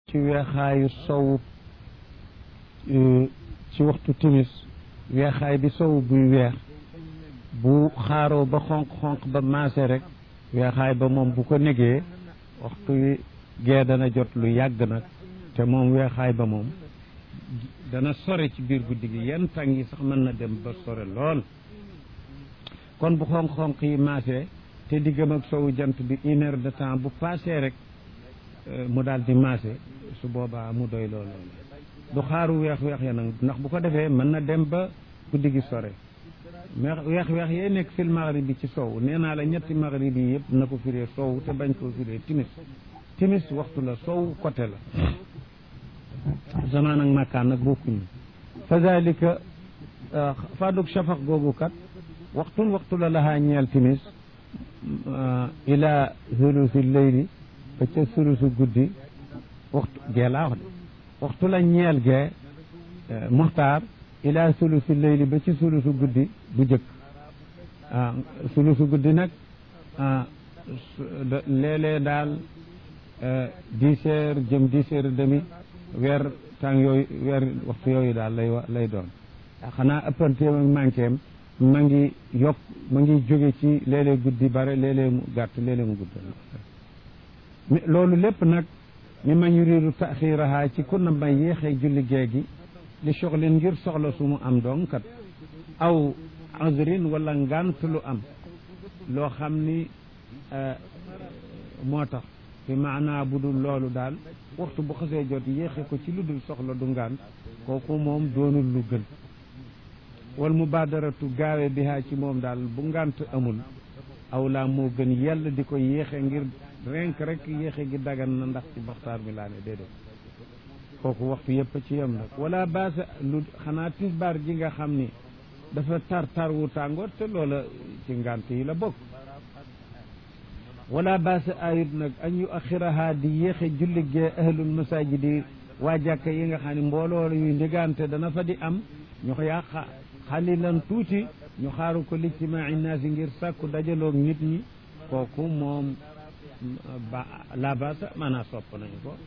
ci weexaayu sow ci waxtu timis weexaay bi sow buy weex bu xaaroo ba xonq-xonq ba maase rek weexaay ba moom bu ko negee waxtu wi gee dana jot lu yàgg nag te moom weexaay ba moom dana sore ci biir guddi gi yenn tàng yi sax mën na dem ba sore lool kon bu xonq-xonq yi maase te diggam ak sowu jant bi une heure de temps bu passé rek mu daal di maase su boobaa mu doy lool du xaaru weex weex ya nag ndax bu ko defee mën na dem ba guddi gi sore weex weex weex yee nekk fil maghrib bi ci sow nee naa la ñetti maghrib yi yëpp na ko firee sow te bañ koo firee timis timis waxtu la sow côté la zamaan ak makkaan nag bokkuñu fa zalika faduk shafaq googu kat waxtun waxtu la lahaa ñeel timis ila sulusi leyli ba ca sulusu guddi waxtu gee laa wax de waxtu la ñeel gee muxtaar ila sulusi leyli ba ci sulusu guddi bu jëkk ah sulusu guddi nag léeg-léeg daal dix heures jëm dix heures demi weer tàng yooyu weer waxtu yooyu daal lay lay doon xanaa ëppanteem ak manquéem ma ngi yokk ma ngi jóge ci léeg-léeg guddi bare léeg-léeg mu gàtt léeg-léeg mu gudd loolu lépp nag mi ma ñu riiru taxiraha ci ku na may yéexee julli gee gi li soxlin ngir soxla su mu am doon kat aw azrin wala ngant lu am loo xam ni moo tax fi maanaa bu dul loolu daal waxtu bu xasee jot yéexe ko ci lu dul soxla du ngant kooku moom doonul lu gën wal mubaadaratu gaawe bihaa ci moom daal bu ngant amul aw laa moo gën yell di ko yéexe ngir renk rek yéexe gi dagan na ndax ci baxtaar mi laa ne déedéet kooku waxtu yëpp ci yem nag wala baasa lu xanaa tisbaar ji nga xam ni dafa tar tar wu tàngoor te loola ci ngant yi la bokk wala baasa ayut nag an yu axiraha di yéexe julli gee ahlul masajidi waa jàkka yi nga xam ne mbooloo yu ndigante dana fa di am ñu yaa xalilan tuuti ñu xaaru ko lijtimaai naasi ngir sàkku dajaloog nit ñi kooku moom ba la basa maanaa sopp nañu ko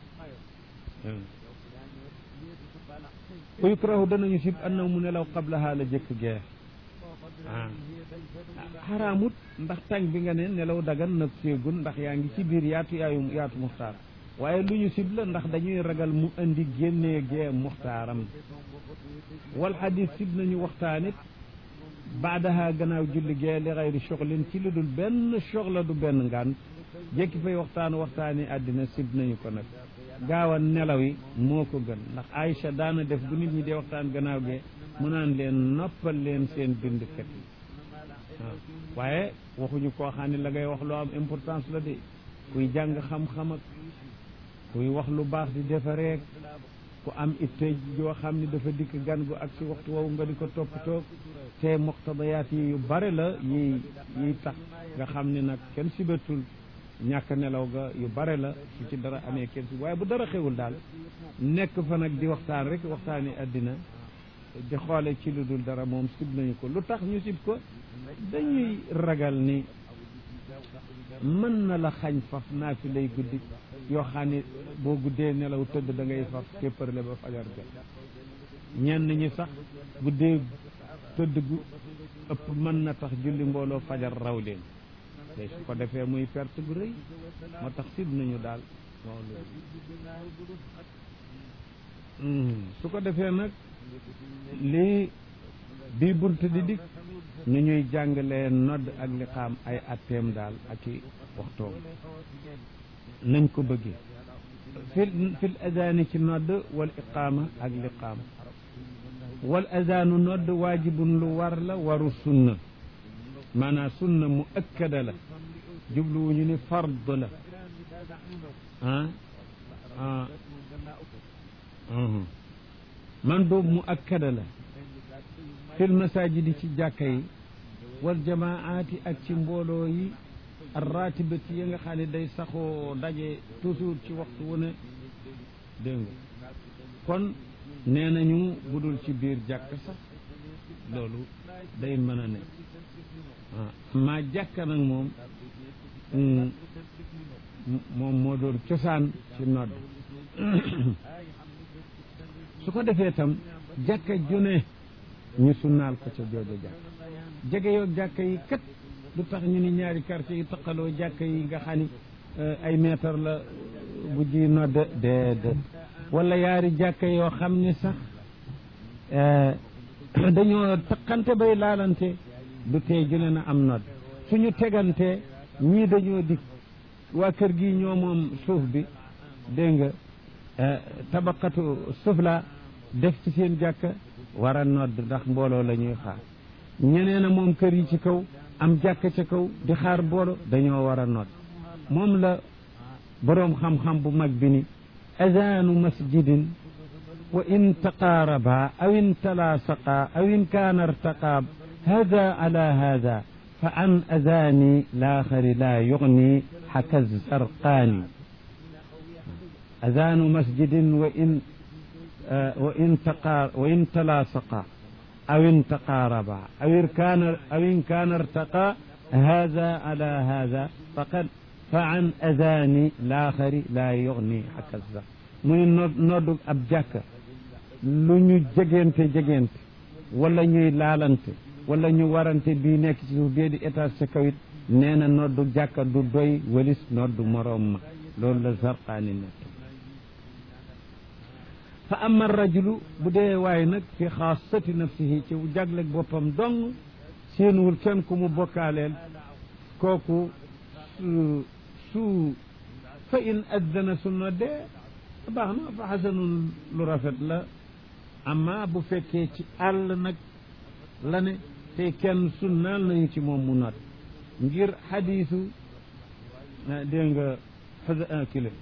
ku yukrahu danañu sib annaw mu nelaw qablaha la jëkk gee ah xaraamut ndax tàng bi nga ne nelaw dagan nag séegun ndax yaa ngi ci biir yaatu yaayu yaatu muxtaar waaye lu ñu sib la ndax dañuy ragal mu indi génnee gee muxtaaram wal xadis sib nañu waxtaanit baadaha gannaaw julli gee li xayri soxlin ci lu dul benn soxla du benn ngaan jekki fay waxtaan waxtaani àddina sib nañu ko nag gaaw a nelaw yi moo ko gën ndax Aïcha daana def bu nit ñi dee waxtaan gannaaw gee mu naan leen noppal leen seen bindkat yi waaw waaye waxuñu koo xam ne la ngay wax loo am importance la de kuy jàng xam-xam ak kuy wax lu baax di defareek ku am itte joo xam ni dafa dikk gan gu ak si waxtu woowu nga di ko toppatoo te muqtadayaat yi yu bare la yi yiy tax nga xam ni nag kenn sibatul ñàkk nelaw ga yu bare la su ci dara amee kenn si waaye bu dara xewul daal nekk fa nag di waxtaan rek waxtaani àddina di xoole ci lu dul dara moom sib nañu ko lu tax ñu sib ko dañuy ragal ni mën na la xañ faf naa fi lay guddi yoo xam ne boo guddee nelaw tëdd da ngay faf képparle ba fajar jot ñenn ñi sax guddee tëdd gu ëpp mën na tax julli mbooloo fajar raw leen te su ko defee muy perte bu rëy moo tax sib nañu daal loolu su ko defee nag lii bii bunt di dikk nu ñuy jàngalee nodd ak liqaam ay atteem daal ak i waxtoom nañ ko bëggee fil fil adaani ci nodd wal iqaama ak liqaam wal adaanu nodd waajibun lu war la waru sunna maanaam sunna mu ëkkada la jubluwuñu ni fard la ah ah man boobu mu akkada la fil masajidi ci jàkka yi wal jamaati ak ci mbooloo yi arratibati yi nga xam ne day saxoo daje toujours ci waxtu wu ne dégg nga kon nee nañu budul ci biir jàkk sax loolu day mën a ne maa jàkka nag moom moom moo doon cosaan ci nodd su ko defee tam jàkka june ñu sunnaal ko ca jooja jàkk jege yoog jàkka yi kat lu tax ñu ni ñaari quartier yi taqaloo jàkka yi nga xam ni ay mètre la bu ji nodd déedéet wala yaari jàkka yoo xam ni sax dañoo taqante bay laalante du tee ju ne na am nodd suñu tegante ñii dañoo dikk waa kër gi ñoo moom suuf bi dégg nga tabaqatu sufla def ci seen jàkka war a nodd ndax mbooloo la ñuy xaar ñeneen a moom kër yi ci kaw am jàkka ca kaw di xaar mbooloo dañoo war a nodd moom la boroom xam-xam bu mag bi ni azaanu masjidin wa in taqaaraba aw in talaasaqa aw in kaana irtaqaab hada ala hada fa an azaani laaxari laa yugni xaka zarqaani azaanu masjidin wa in wa in taqaar wa in talaasaqa aw in taqaaraba aw in kaana aw in kaana irtaqa hada ala hada faqad fa an azaani laaxari laa yugni xaka zarqaani muy noddu ab jàkka lu ñu jegente jegente wala ñuy laalante wala ñu warante bii nekk ci suuf bee di étage sa kawit nee na noddu jàkka du doy walis noddu moroom ma loolu la zarqaani nekk fa ama rajulu bu dee waaye nag fi xaasati nafsihi ci jagleg boppam dong séenuwul kenn ku mu bokkaaleel kooku su su fa in addana su noddee baax na fa xasanun lu rafet la amma bu fekkee ci àll nag la ne te kenn sunnaal nañu ci moom mu nodd ngir xadiisu dégg nga xasa kile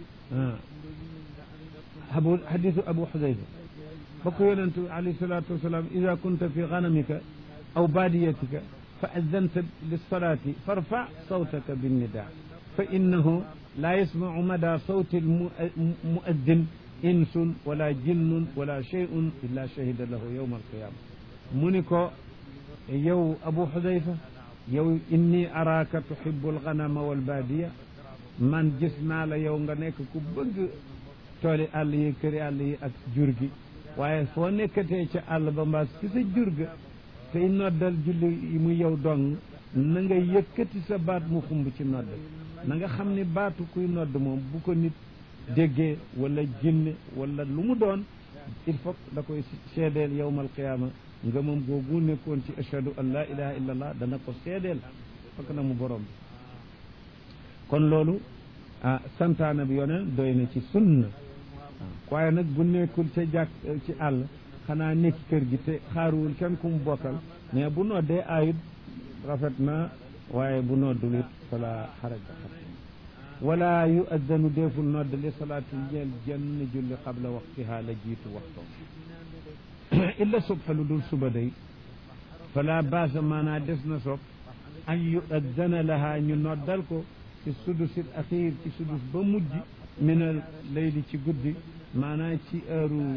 abu xadiisu abu xudayfa ba ko yonentu alayhi salaatu wasalaam ida kunta fi ganamika aw baadiyatika fa addanta lilsalaati farfa sawtaka binnidaa fa innahu laa yasmacu mada sawti almuaddin insun wala jinnun wala cheyun illa shahida lahu yowma alqiyama mu ni ko yow abu xudayfa yow inni araaka tuhibu alganama walbaadiya man gis naa la yow nga nekk ku bëgg tooli àll yi këri àll yi ak jur gi waaye foo nekkatee ca àll ba mbaas ci sa jur ga tey noddal julli mu yow dong na nga yëkkati sa baat mu xumb ci nodd na nga xam ni baatu kuy nodd moom bu ko nit déggee wala jinne wala lu mu doon il faut da koy seedeel yowmal qiyaama nga moom googu nekkoon ci ashhadu an laa ilaha illa allah dana ko seedeel fakk na mu borom bi kon loolu ah santaana bi yoneen doy na ci sunna waaye nag bu nekkul ca jàkk ci àll xanaa nekk kër gi te xaaruwul kenn ku mu bokkal mais bu noddee ayut rafet na waaye bu noddul it fala xaraja wala yu addanu deeful nodd li salaati ñeel jenn julli qabla waqtiha la jiitu waxtoom illa subha lu dul suba day fala baasa maanaa des na sob an yu addana laha ñu noddal ko ci sudusil axiir ci sudus ba mujj minal layli ci guddi maanaa ci heure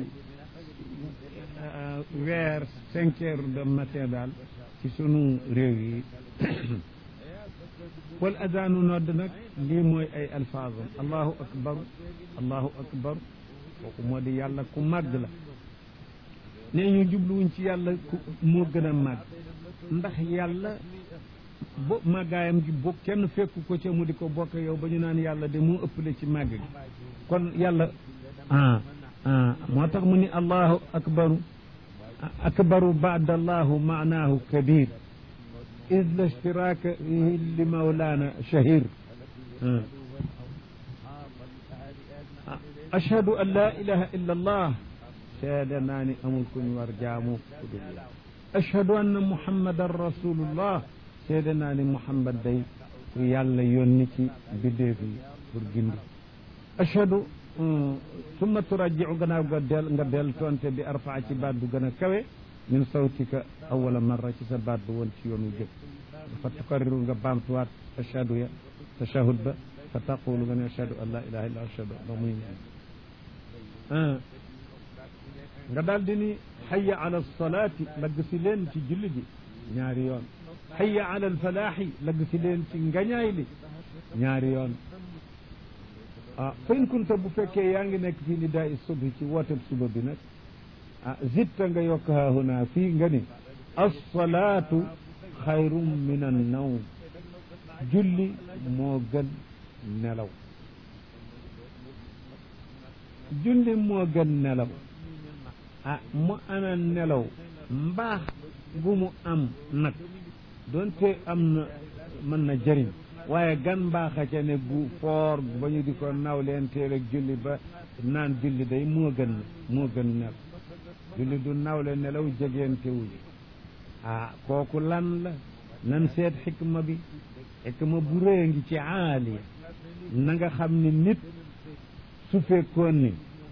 weer cinq heures de matin daal ci sunu réew yi wal adaanu nodd nag lii mooy ay alfaazam allahu akbar allahu akbar kooku moo di yàlla ku màgg la nee ñu jubluwuñ ci yàlla ku moo gën a màgg ndax yàlla bo màggaayam gi bo kenn fekku ko ca mu di ko bokk yow ba ñu naan yàlla de moo ëppale ci màgg gi kon yàlla ah ah moo tax mu ni allahu akbaru akbaru baada allahu maanaahu kabir id la ishtiraka fihi li mawlana shahir ashhadu an la ilaha illa allah seede naa ni amul ku ñu war jaamu ku dul yàlla ashhadu anna muhammadan rasulullah seede naa ni muhammad day ku yàlla yónni ci biddeef yi pour gindi ashhadu summa turajjiu gannaaw nga del nga del tonte bi arfaa ci baat bu gën a kawe min sawtika awala marra ci sa baat bu woon ci yoonu jëkk fa tukarriru nga baamtuwaat ashhadu ya tashahud ba fa taqulu nga ne ashhadu an la ilaha illa ashhadu ba muy ñaan nga daal di ni hayya ala salaati lagg si leen ci julli gi ñaari yoon hayya ala alfalaaxi lagg si leen ci ngañaay li ñaari yoon ah fa in kunta bu fekkee yaa ngi nekk fii nidaa i subhi ci wooteb suba bi nag ah zitta nga yokk haahuna fii nga ni alsalaatu xayrum min an nawm julli moo gën nelaw julli moo gën nelaw ah mu ana nelaw mbaax gu mu am nag doonte am na mën na jëriñ waaye gan mbaaxa ca ne gu foor ba ñu di ko naw leen teel ak julli ba naan julli day moo gën moo gën nelaw julli du nawle nelaw jegeente wuñu ah kooku lan la nan seet xikma bi xikma bu rëy ngi ci aaliya na nga xam ni nit su fekkoon ni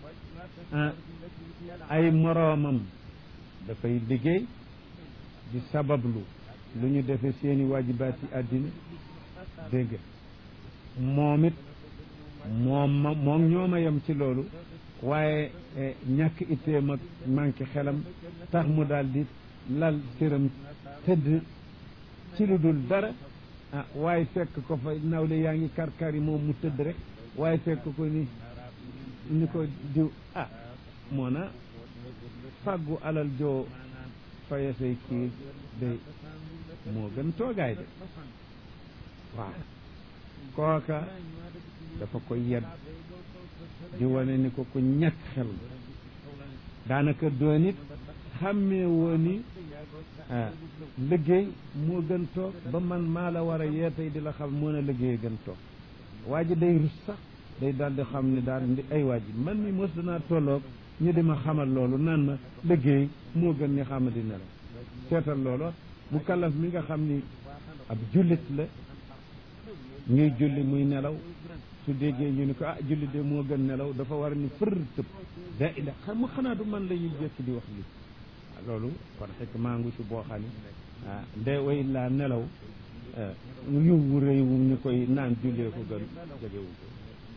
ay moroomam dafay liggéey di sabablu lu ñu defe seeni waajibaat yi àddina dégg moom it moom ma moom ñooma yem ci loolu waaye ñàkk itteem ak manqué xelam tax mu daal di lal séram tëdd ci lu dul dara ah waaye fekk ko fa nawle yaa ngi karkar yi moom mu tëdd rek waaye fekk ko ni ni ko diw ah moo na fàggu alal joo faye say kii day moo gën toogaay de waaw kooka dafa ko yedd di wane ni ko ku ñàkk xel daanaka doon it xàmmee woo ni liggéey moo gën toog ba man maa la war a yee tey di la xam mën a liggéey gën toog waa ji day rus sax day daal di xam ne daal di ay waa ji man mi mos danaa tolloog ñu di ma xamal loolu naan ma liggéey moo gën ñu xam di nelaw seetal loolu mu kalaf mi nga xam ni ab jullit la ñuy julli muy nelaw su déggee ñu ni ko ah julli de moo gën nelaw dafa war ni fër tëb da ila xam mu xanaa du man la ñuy jëkk di wax lii loolu kon xekk maa ngu ci boo xam ne ah ndee way laa nelaw yiw wu rëy wu ñu koy naan jullee ko gën jegewu ko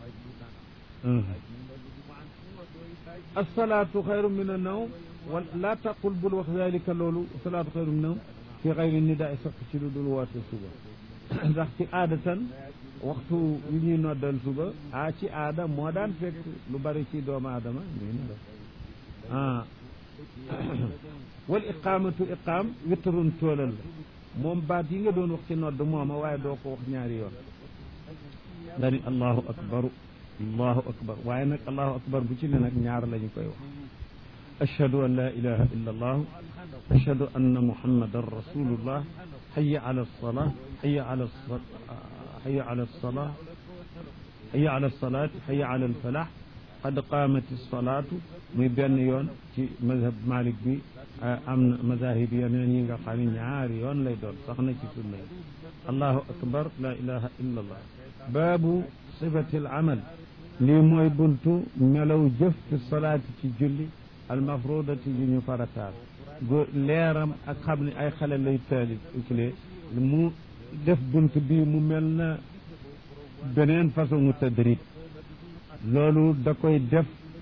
asalaatu xayru min annawm wa laa taqul bul wax dalika loolu asalaatu xayru min annawm fi xayri nidaa sax ci lu dul woote suba ndax ci aada tan waxtu yu ñuy noddal suba ah ci aada moo daan fekk lu bari ci doomu aadama ñuy nelaw ah wal iqaamatu iqaam witrun toolal la moom baat yi nga doon wax ci nodd mooma waaye doo ko wax ñaari yoon nga ni allahu akbaru allahu akbar waaye nag allahu akbar bu ci ne nag ñaar la ñu koy wax ashhadu an la ilaha illa allahu ashhadu anna muhammadan rasulullah hayya ala alsalaa hayya ala hayya ala alsalaa hayya ala alsalaat hayya ala alfalax qad qaamati alsalaatu muy benn yoon ci mazhab malik bi am na mazahib yeneen yi nga xam ne ñaari yoon lay doon sax na ci sunna yi allahu akbar la ilaha illa allah baabu sifati al amal lii mooy buntu melaw jëf fi salaati ci julli almafrudati yu ñu farataal go leeram ak xam ne ay xale lay taali clé mu def bunt bi mu mel na beneen façon mu tadrib loolu da koy def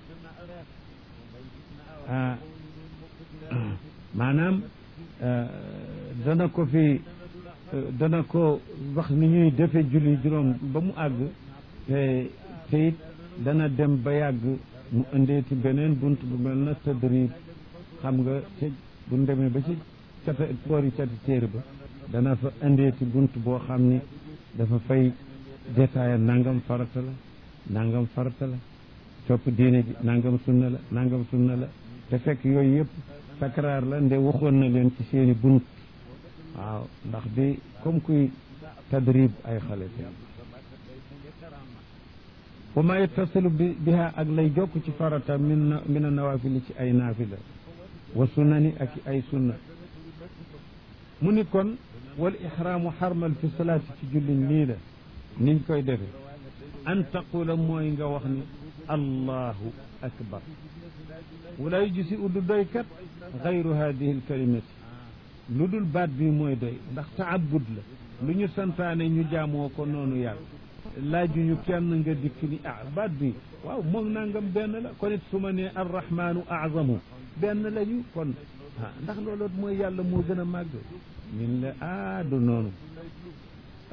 maanaam dana ko fi dana ko wax ni ñuy defe julli juróom ba mu àgg te te it dana dem ba yàgg mu indeeti beneen bunt bu mel na tadrib xam nga ca bu demee ba ci cata boori cati téere ba dana fa indeeti bunt boo xam ni dafa fay détaillé nangam farata la nangam farata la topp diine ji nangam sunna la nangam sunna la te fekk yooyu yëpp takraar la nde waxoon na leen ci seeni bunt waaw ndax di comme kuy tadrib ay xale te wa ma yattasilu bi biha ak lay jokk ci farata min na min a nawafili ci ay naafila wa sunnani ak ay sunna mu ni kon wal ihraamu xarmal fi salaati ci julliñ lii la niñ koy defe an taqula mooy nga wax ni allahu akbar wala yujisi uddu doy kat gayru hadihi alkalimati lu dul baat bi mooy doy ndax taabud la lu ñu santaane ñu jaamoo ko noonu yàlla laajuñu kenn nga dikk ni ah baat bi waaw moom nangam benn la kon it su ma nee arrahmanu azamu benn lañu kon ah ndax loolu mooy yàlla moo gën a màgg ñun la ah du noonu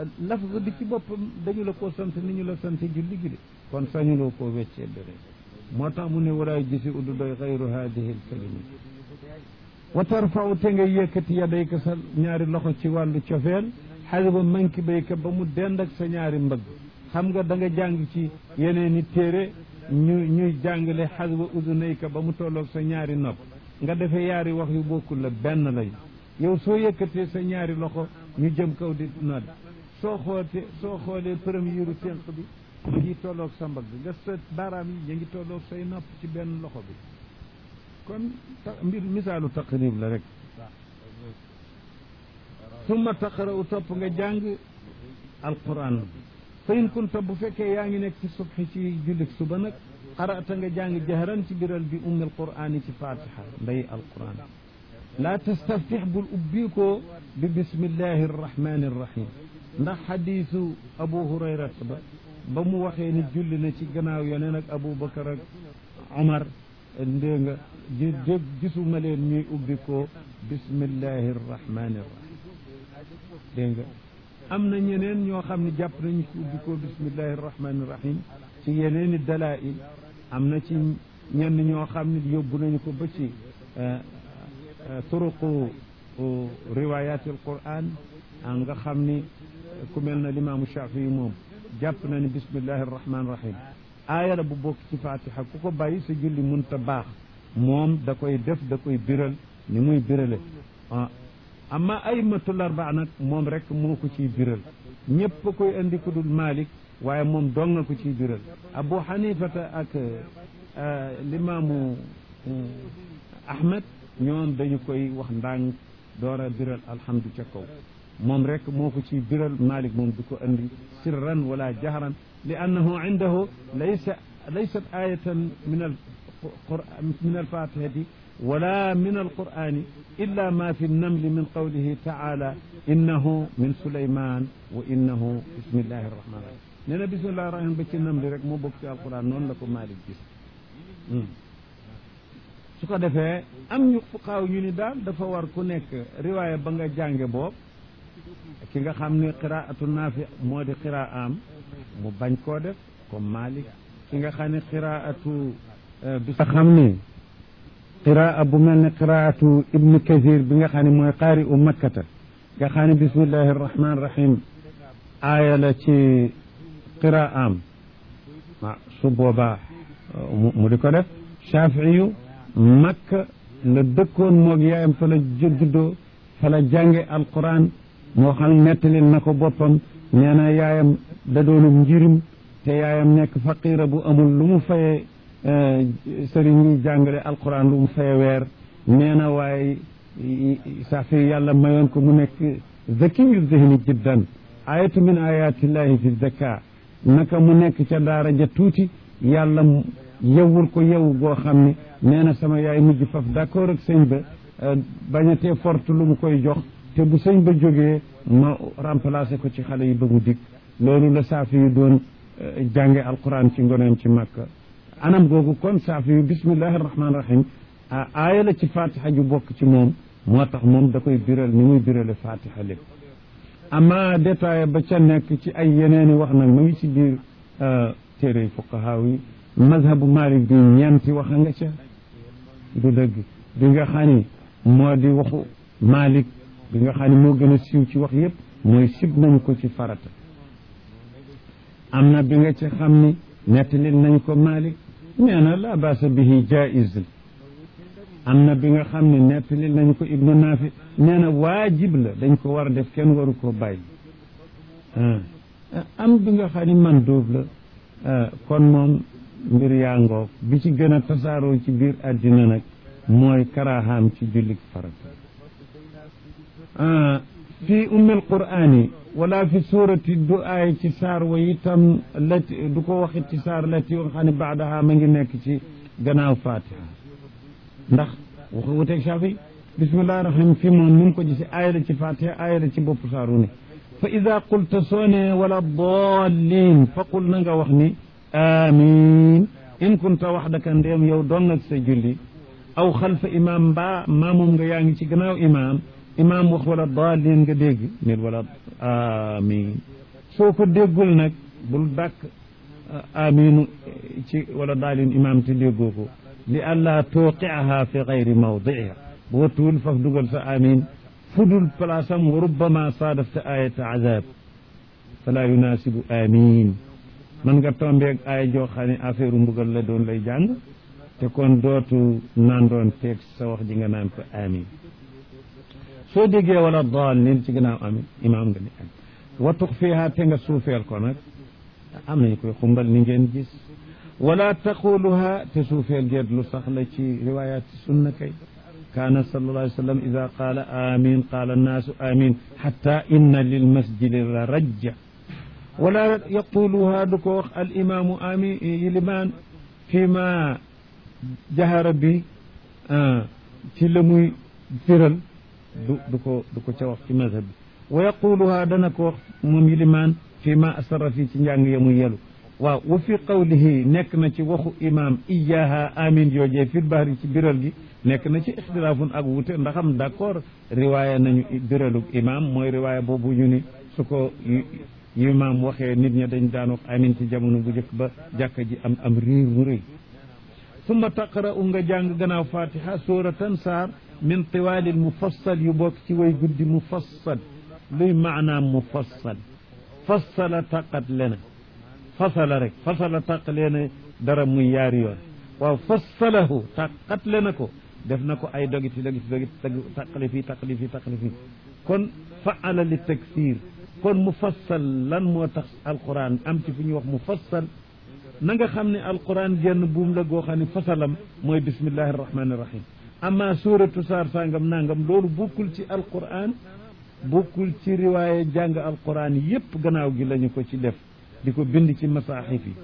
lafz bi ci boppam dañu la koo sant ni ñu la sant julli gi de kon sañuloo koo weccee beneen moo tax mu ne walaay gisi uddu doy xayru hadihi lkalimi wa tarfau te nga yëkkati yadayka sa ñaari loxo ci wàllu cofeel xadiba manki bayka ba mu dend ak sa ñaari mbëgg xam nga da nga jàng ci yeneen i téere ñu ñuy jàngale xadiba udunayka ba mu tolloog sa ñaari nopp nga defee yaari wax yu bokkul la benn lañ yow soo yëkkatee sa ñaari loxo ñu jëm kaw di nodd soo xoote soo xoolee première tenq bi ñu ngi tolloog sa mbagg nga sa baaraam yi ñu ngi tolloog say nopp ci benn loxo bi kon mbir misaalu taqrib la rek summa taqra'u topp nga jàng alquran fa in kunta bu fekkee yaa ngi nekk ci subhi ci jullit suba nag qara'ta nga jàng jahran ci biral bi ummi alqur'ani ci fatiha nday alquran laa tastaftix bul ubbi ko bi bismillahi arrahmani arrahim ndax xadiisu abu hurayrat ba ba mu waxee ni julli na ci gannaaw yoneen ak abu bakar ak omar ndée nga ji dég gisuma leen ñuy ubbi ko bismillahi arrahmani arrahim dégg nga am na ñeneen ñoo xam ne jàpp nañu ko ubbi ko bismillahi arrahmani irrahim ci yeneeni dalail am na ci ñenn ñoo xam ne yóbbu nañu ko ba ci turuqu riwayati alquran nga xam ni ku mel na limaamu shafii moom jàpp na ni bismillahi arrahmani irrahim aaya la bu bokk ci fatiha ku ko bàyyi sa julli munta baax moom da koy def da koy biral ni muy birale amma aymatul arbaa nag moom rek moo ko ciy biral ñëpp a koy andi ku dul Malik waaye moom dong nga ko ciy biral Abu Hanifata ak limaamu Ahmed ñoom dañu koy wax ndànk door a biral alhamdu ca kaw moom rek moo ko ciy biral Malik moom du ko andi sirran wala jahran li annahu indahu laysa laysat ayatan min al min alfatihati wala min alqur'ani illa ma fi nnamli min qawlihi taala innahu min suleyman wa innahu bismillahi arrahmani rahim nee na bismillahi rahim ba ci namli rek moo bokk ci alquran noonu la ko Malik gis su ko defee am ñu fuqaaw ñu ni daal dafa war ku nekk riwaaya ba nga jànge boobu ki nga xam ne qiraatu naafi moo di qiraam mu bañ koo def comme Malik ki nga xam ne qiraatu bi nga xam ne qiraa bu mel ne qiraatu ibnu kathir bi nga xam ne mooy qaari u makkata nga xam ne bismillahi arrahmani rahim aaya la ci qiraam ah su boobaa mu di ko def shafiiyu makka la dëkkoon moog yaayam fa la juddoo fa la jànge alquran moo xam nettali na ko boppam nee na yaayam da doonum njirim te yaayam nekk faqira bu amul lu mu fayee sëriñ ñuy jàngale alquran lu mu faye weer nee na waaye safi yàlla mayoon ko mu nekk zakiyu zihni jiddan ayatu min ayatillahi fi zaka naka mu nekk ca daara ja tuuti yàlla yewwul ko yew goo xam ne nee na sama yaay mujj faf d'accord ak sëñ ba bañatee forte lu mu koy jox te bu sëñ ba jógee ma remplacé ko ci xale yi ba mu dikk loolu la saafi yu doon jànge alquran ci ngoneem ci màkka anam googu kon saafi yu bismillahi rahmaani rahim aaya la ci fatiha ju bokk ci moom moo tax moom da koy biral ni muy birale fatiha lépp ama détaillé ba ca nekk ci ay yeneeni wax nag ma ngi ci biir téere fuqahaa yi mazhabu malik bi ñeenti wax nga ca du dëgg bi nga xam ni moo di waxu malik bi nga xam ne moo gën a siiw ci wax yépp mooy sib nañ ko ci farata am na bi nga ci xam ni nettalil nañ ko malik nee na la baasa bihi jaiz am na bi nga xam ne nettalil nañ ko ibnu naafi nee na waajib la dañ ko war a def kenn waru koo bàyyi am bi nga xam ni mandóob la kon moom mbir yaa ngoog bi ci gën a tasaaroo ci biir àddina nag mooy karahaam ci jullik farata fi ummil qur'ani wala fi suurati du aay ci saar wa itam lati du ko waxit ci saar lati nga xam ne baadaha ma ngi nekk ci gannaaw fatiha ndax waxu wuteeg shafi bismillahi rahim fi moom ni mu ko gisi aaya la ci fatiha aaya la ci bopp saaru ne fa ida qulta soo ne wala dallin fa qul na nga wax ni amin in kunta waxdaka ndéem yow doon ak sa julli aw xalfa imam mbaa maamoom nga yaa ngi ci gannaaw imam imam wax wala daalin nga dégg nit wala amin soo ko déggul nag bul dàkk aminu ci wala daalin imam te déggoo ko li allah tuqiaha fi gayri mawdiiha bu wattuwul faf dugal sa amin fudul place am wa rubbama saadafta ayata azab fala yunasibu amin man nga tombeeg aaya joo xam ne affaire mbugal la doon lay jàng te kon dootu naan doon teeg sa wax ji nga naan ko amin soo déggee wala daalin ci gannaaw amin imaam nga ni am watux fiha te nga suufeel ko nag am nañu koy xumbal ni ngeen gis wala taquluha te suufeel geet lu sax la ci riwayat sunna kay kaana sallallahu alayhi wa sallam ida qaala amin qaala annaasu amin xatta inna lilmasjidi la rajja wala yaquluha du ko wax al imaamu amin yilimaan fi ma jahara bi ci la muy firal du du ko du ko ca wax ci mazhab bi wa yaquluha dana ko wax moom yilimaan fi ma asara fii ci njàng ya muy yelu waaw wa fi qawlihi nekk na ci waxu imam iyaha amin joojee fil bahri ci biral gi nekk na ci ixtilaafun ak wute ndaxam d'accord riwaaya nañu biralug imam mooy riwaaya boobu ñu ni su ko imam waxee nit ña dañ daan wax amin ci jamono bu njëkk ba jàkka ji am am riir mu rëy summa taqra'u nga jàng gannaaw fatiha suratan saar min tiwaalil mufassal yu bokk ci way guddi mufassal luy maanaam mufassal fassala taqat lena fasala rek fasala taqalee na dara muy yaari yoon waaw fassalahu taqatle na ko def na ko ay dogiti dogiti dogiti taqali fii taqali fii taqali fii kon faala li taksir kon mufassal lan moo tax alquran am ci fu ñuy wax mufassal na nga xam ne alquran genn buum la goo xam ne fasalam mooy bismillahi arrahmani irrahim amma suratu saar sangam nangam loolu bokkul ci alquran bokkul ci riwaaye jàng alquran yépp gannaaw gi lañu ko ci def di ko bind ci masaaxif yi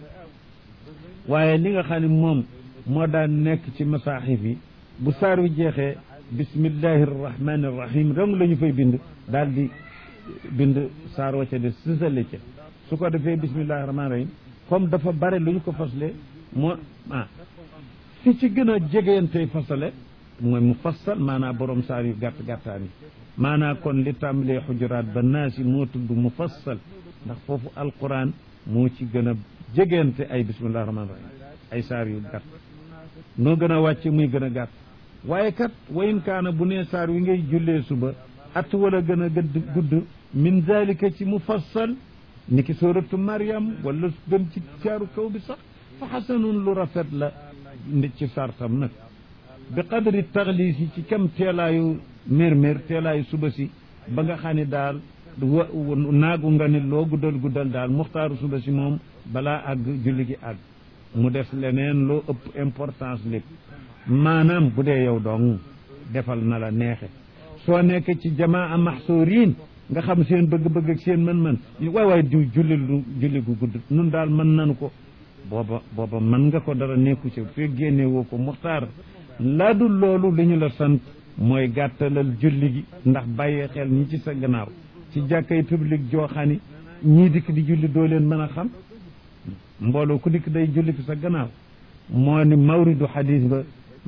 waaye li nga xam ne moom moo daan nekk ci masaaxif yi bu saar wi jeexee bismillahi arrahmani irrahim rong la ñu fay bind daal di bind saar wa ca de sësale ca su ko defee bismillahi rahmani rahim comme dafa bare lu ñu ko fasle moo ah fi ci gën a jegeyantey fasale mooy mu fassal maanaa borom saar yu gàtt gàttaan yi maanaa kon li tàmbalee xujuraat ba naasi moo tudd mu fassal ndax foofu alquran moo ci gën a jegente ay bismillahi rahmani rahim ay saar yu gàtt noo gën a wàcce muy gën a gàtt waaye kat wayin kaana bu nee saar wi ngay jullee suba at wala gën a gëdd gudd min zalika ci mufassal ni ki suratu mariam wala gën ci saaru kaw bi sax fa xasanun lu rafet la ndi ci sartam nag bi qadri taxliis yi ci kem teelaayu mér-mér teelaayu suba si ba nga xam ne daal wa naagu nga ne loo guddal guddal daal muxtaaru suba si moom balaa àgg julli gi àgg mu def leneen loo ëpp importance lépp maanaam bu dee yow dong defal na la neexe soo nekk ci jamaa maxsuuriin nga xam seen bëgg-bëgg ak seen mën-mën waay waay diw julli lu julli gu gudd nun daal mën nanu ko booba booba mën nga ko dara nekku ci fekk génne woo ko muxtaar laa dul loolu li ñu la sant mooy gàttalal julli gi ndax bàyyee xel ñi ci sa gannaaw ci jàkkay public joo xam ni ñii dikk di julli doo leen mën a xam mbooloo ku dikk day julli fi sa gannaaw moo ni mawridu xadis ba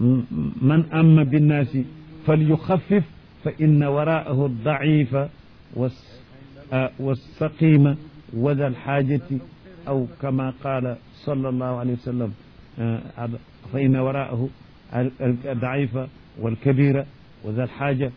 man amma binnaasi fal yuxaffif fa inna waraahu daifa والسقيم وذا الحاجة أو كما قال صلى الله عليه وسلم فإن وراءه الضعيف والكبير وذا الحاجة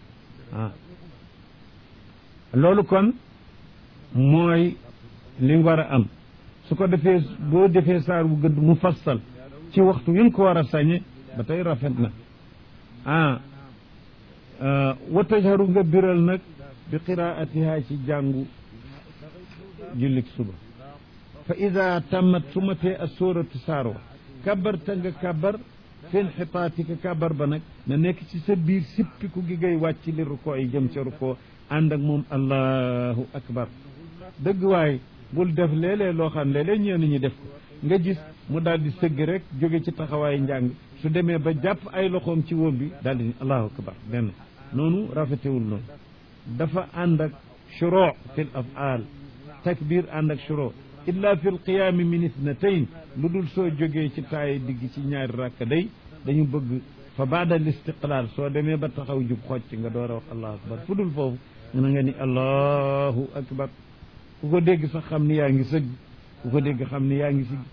loolu kon mooy li war a am su ko defee boo defee saar bu gëdd mu fassal ci waxtu wi nga ko war a sañe ba tey rafet na ah wa tajharu nga biral nag bi qiraatiha ci jàngu jullik suba fa ida tammat su matee a sóoratu saar wa kabarta nga kabar fen xitaatika kabar ba nag na nekk ci sa biir sippiku gi ngay wàcc li rukoo yi jëm ca rukoo ànd ak moom allahu akbar dëgg waay bul def léeg-léeg loo xam léeg-léeg ñeen ñi def ko nga gis mu daal di sëgg rek jóge ci taxawaay njàng su demee ba jàpp ay loxoom ci wóom bi daal di allahu akbar benn noonu rafetewul noonu dafa ànd ak shuruu fi l afaal takbir ànd ak shuruu illa fi l qiyaami min ithnatayn lu dul soo jógee ci taaye digg ci ñaari rakk day dañu bëgg fa baada l istiqlaal soo demee ba taxaw jub xocc nga door a wax allahu akbar fu dul foofu na nga ni allahu akbar ku ko dégg sax xam ni yaa ngi sëgg ku ko dégg xam ni yaa ngi si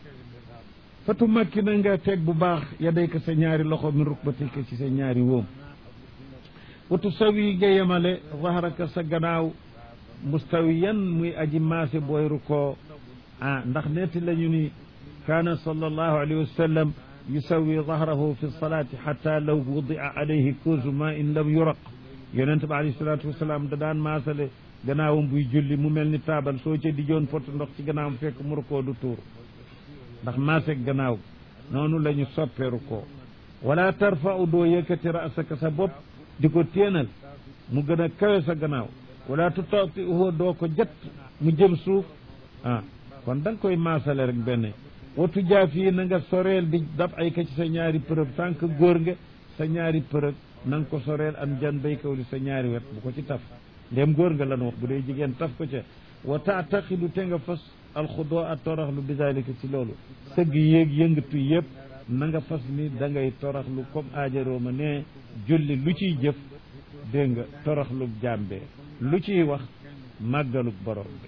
fatu makki na nga teg bu baax yaday ko sa ñaari loxo min rukbatika ci sa ñaari wóom watu sawi nga yemale zahraka sa gannaaw mustawiyan muy aji maase booy rukkoo ah ndax netti lañu ni kaana sallallahu alayhi wa sallam yusawi zahrahu fi salaati xata law wudia alayhi kuusu ma in lam yuraq yonent ba alayhi salaatu wasalaam da daan maasale gannaawam buy julli mu mel ni taabal soo ca dijoon pot ndox ci gannaawam fekk mu rukkoo du tuur ndax maaseeg gannaaw noonu la ñu soppee rukkoo wala tarfa'u doo yëkkati rasaka sa bopp di ko téenal mu gën a kawe sa gannaaw wala tutati'uhu doo ko jat mu jëm suuf ah kon da nga koy maasale rek benn watu jaaf yi na nga soreel di dab ay ka ci sa ñaari përëb tànk góor nga sa ñaari përëb na nga ko soreel am jan bay kaw li sa ñaari wet bu ko ci taf ndem góor nga lan wax bu dee jigéen taf ko ca wa taataxidu te nga fas alxudoo a toroxlu bi dalika ci loolu sëgg yéeg yëngatu yëpp na nga fas ni da ngay toroxlu comme aajaroo ma ne julli lu ciy jëf dégg nga toroxlu jàmbee lu ciy wax màggaluk borom bi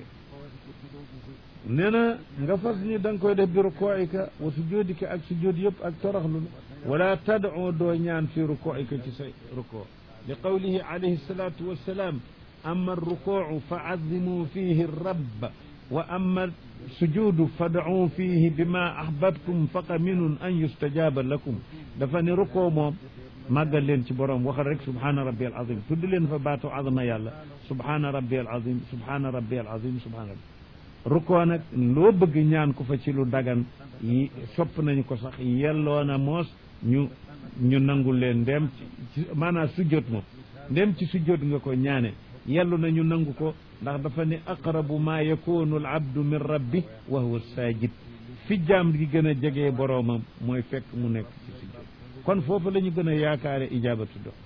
nee na nga fas ni da nga koy def bi rukoika wa sujudika ak sujud yëpp ak toroxlu wala tad'u doo ñaan fi rukoika ci say ruko li qawlihi alayhi salatu wassalam amma arrukucu fa azimu fihi rabb wa amma sujudu fad'u fihi bima ahbabtum faqa minun an yustajaba lakum dafa ne rukoo moom màggal leen ci borom waxal rek subhana rabbi al azim tudd leen fa baatu azama yàlla subhana rabbi al azim subhana rabbi al azim subhana rabbi rukoo nag loo bëgg ñaan ko fa ci lu dagan yi sopp nañu ko sax yelloo na moos ñu ñu nangul leen ndem ci maanaam sujjóot moom ndem ci sujjóot nga ko ñaane yellu na ñu nangu ko ndax dafa ne aqrabu ma yakunu al abdu min rabbi wa huwa sajid fi jaam gi gën a jegee boroomam mooy fekk mu nekk ci sujjóot kon foofu la ñu gën a yaakaare ijabatu do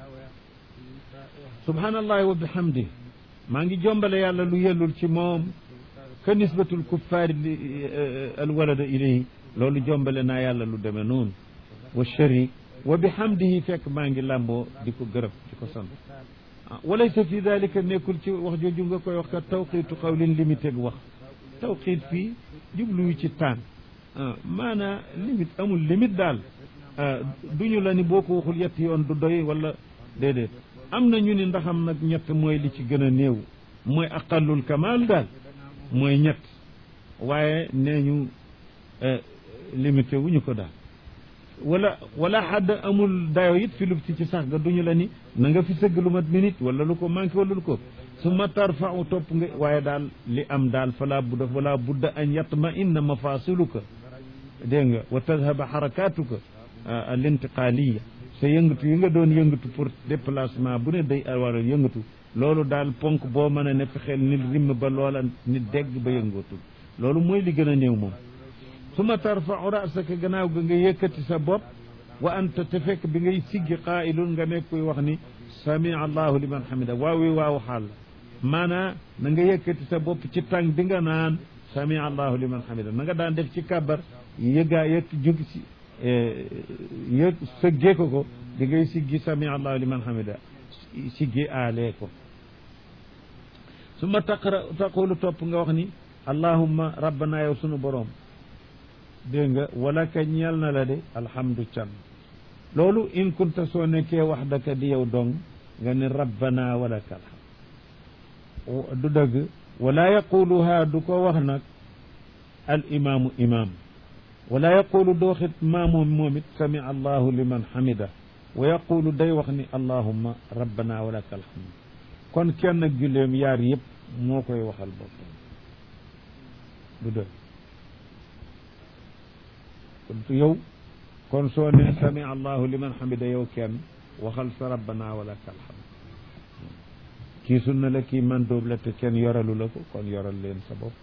subhanallahi wa bihamdi maa ngi jombale yàlla lu yellul ci moom ka nisbatul kuffaari al walada ilayhi loolu jombale naa yàlla lu demee noonu wa sharik wa bihamdihi fekk maa ngi làmboo di ko gërëm di ko sant walaysa fi dalika nekkul ci wax jooju nga koy wax ka tawqiitu qawlin limité gu wax tawqiit fii jubluwu ci taan maanaa limite amul limite daal duñu la ni boo ko waxul yett yoon du doy wala déedéet am na ñu ni ndaxam nag ñett mooy li ci gën a néew mooy aqallul kamal daal mooy ñett waaye nee ñu limité wuñu ko daal wala wala xadd amul dayo it fi lubti ci sax ga duñu la ni na nga fi sëgg lu mat minute wala lu ko manqué wala lu ko su ma tarfau topp nga waaye daal li am daal fala budda wala budda an yatma inna mafasiluka dégg nga wa tadhaba xarakatuka al intiqaliya sa yëngatu yi nga doon yëngatu pour déplacement bu ne day war a yëngatu loolu daal ponk boo mën a ne fexeel nit rimm ba loola nit dégg ba yëngootul loolu mooy li gën a néew moom suma tarfau rasaka gannaaw ga nga yëkkati sa bopp wa anta te fekk bi ngay siggi qaa'ilun nga nekk kuy wax ni samia allahu liman hamida waaw wi waaw xaal maanaa na nga yëkkati sa bopp ci tàng bi nga naan samia allahu liman hamida na nga daan def ci kàbbar yëggaa yëg jóg si yëg sëggee ko ko di ngay siggi samia allahu liman hamida siggi aalee ko su ma taqra taqulu topp nga wax ni allahumma rabbana yow sunu boroom dégg nga wala ka ñeel na la de alhamdu can loolu in kunta soo nekkee wax daka di yow dong nga ni rabbana wala ka alhamd du dëgg wala yaquluha du ko wax nag al imaamu imaam wala yaqulu dooxit maamoom moom it sami allahu liman hamida wa yaqulu day wax ni allahumma rabbana wala ka alhamd kon kenn ak julleem yaar yëpp moo koy waxal boppam du dëgg kon yow kon soo ne sami allahu liman hamida yow kenn waxal sa rabbana wala ka alhamd kii sunna la kii man dóob la te kenn yoralu la ko kon yoral leen sa bopp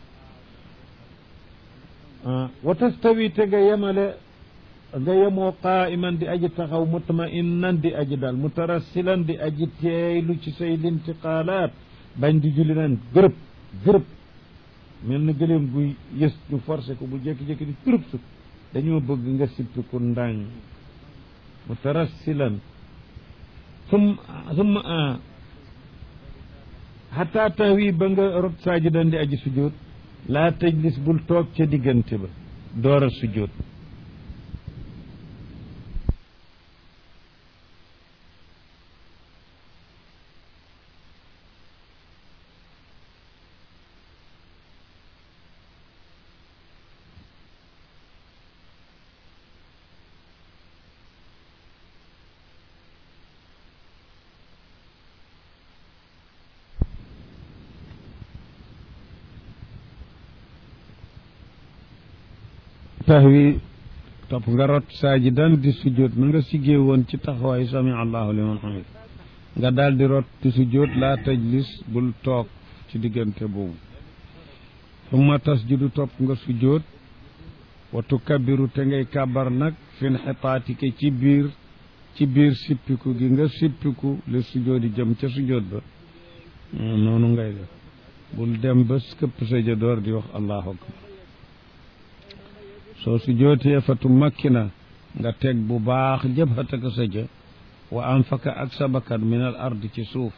wa tastawi te nga yemale nga yemoo qaa'iman di aji taxaw mutma'innan di aji daal mutarassilan di aji teeylu ci say lintiqaalaat bañ di julli naan gërëb gërëb mel na gëleem guy yës ñu forcé ko bu jékki-jékki di turub sut dañoo bëgg nga sippi ku ndàng mutarassilan sum summa xataa tahwi ba nga rot saajidan di aji sujjóot laa tajlis bul toog ca diggante ba door a sujjóot tahwi topp nga rot saajidan di sujjóot na nga siggee woon ci taxawaayu sami allahu liman hamid nga daal di rot di sujjóot laa tajlis bul toog ci diggante boobu summa tasjudu topp nga sujjóot wa tukabbiru te ngay kàbbar nag fin xitaatike ci biir ci biir sippiku gi nga sippiku li sujjóot yi jëm ca sujjóot ba noonu ngay def bul dem ba këpp sa jadoor di wax allahu akbar soo su jootee fatu makkina nga teg bu baax jabhataka sa jë wa anfaka ak sa bakkan min al ard ci suuf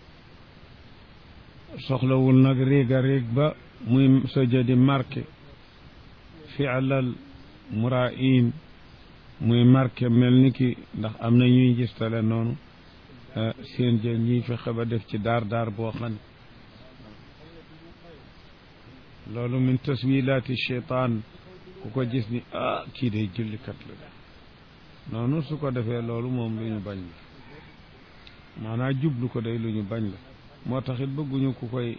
soxlawul nag riiga riig ba muy sa jë di marqué fi'lal muraayin muy marqué mel ni ki ndax am na ñuy gistale noonu seen jë ñuy fexe ba def ci daar daar boo xam ne loolu min taswilaati cheytaan ku ko gis ni ah kii day jullikat la de noonu su ko defee loolu moom lu ñu bañ la maanaam jublu ko day lu ñu bañ la moo taxit bëgguñu ku koy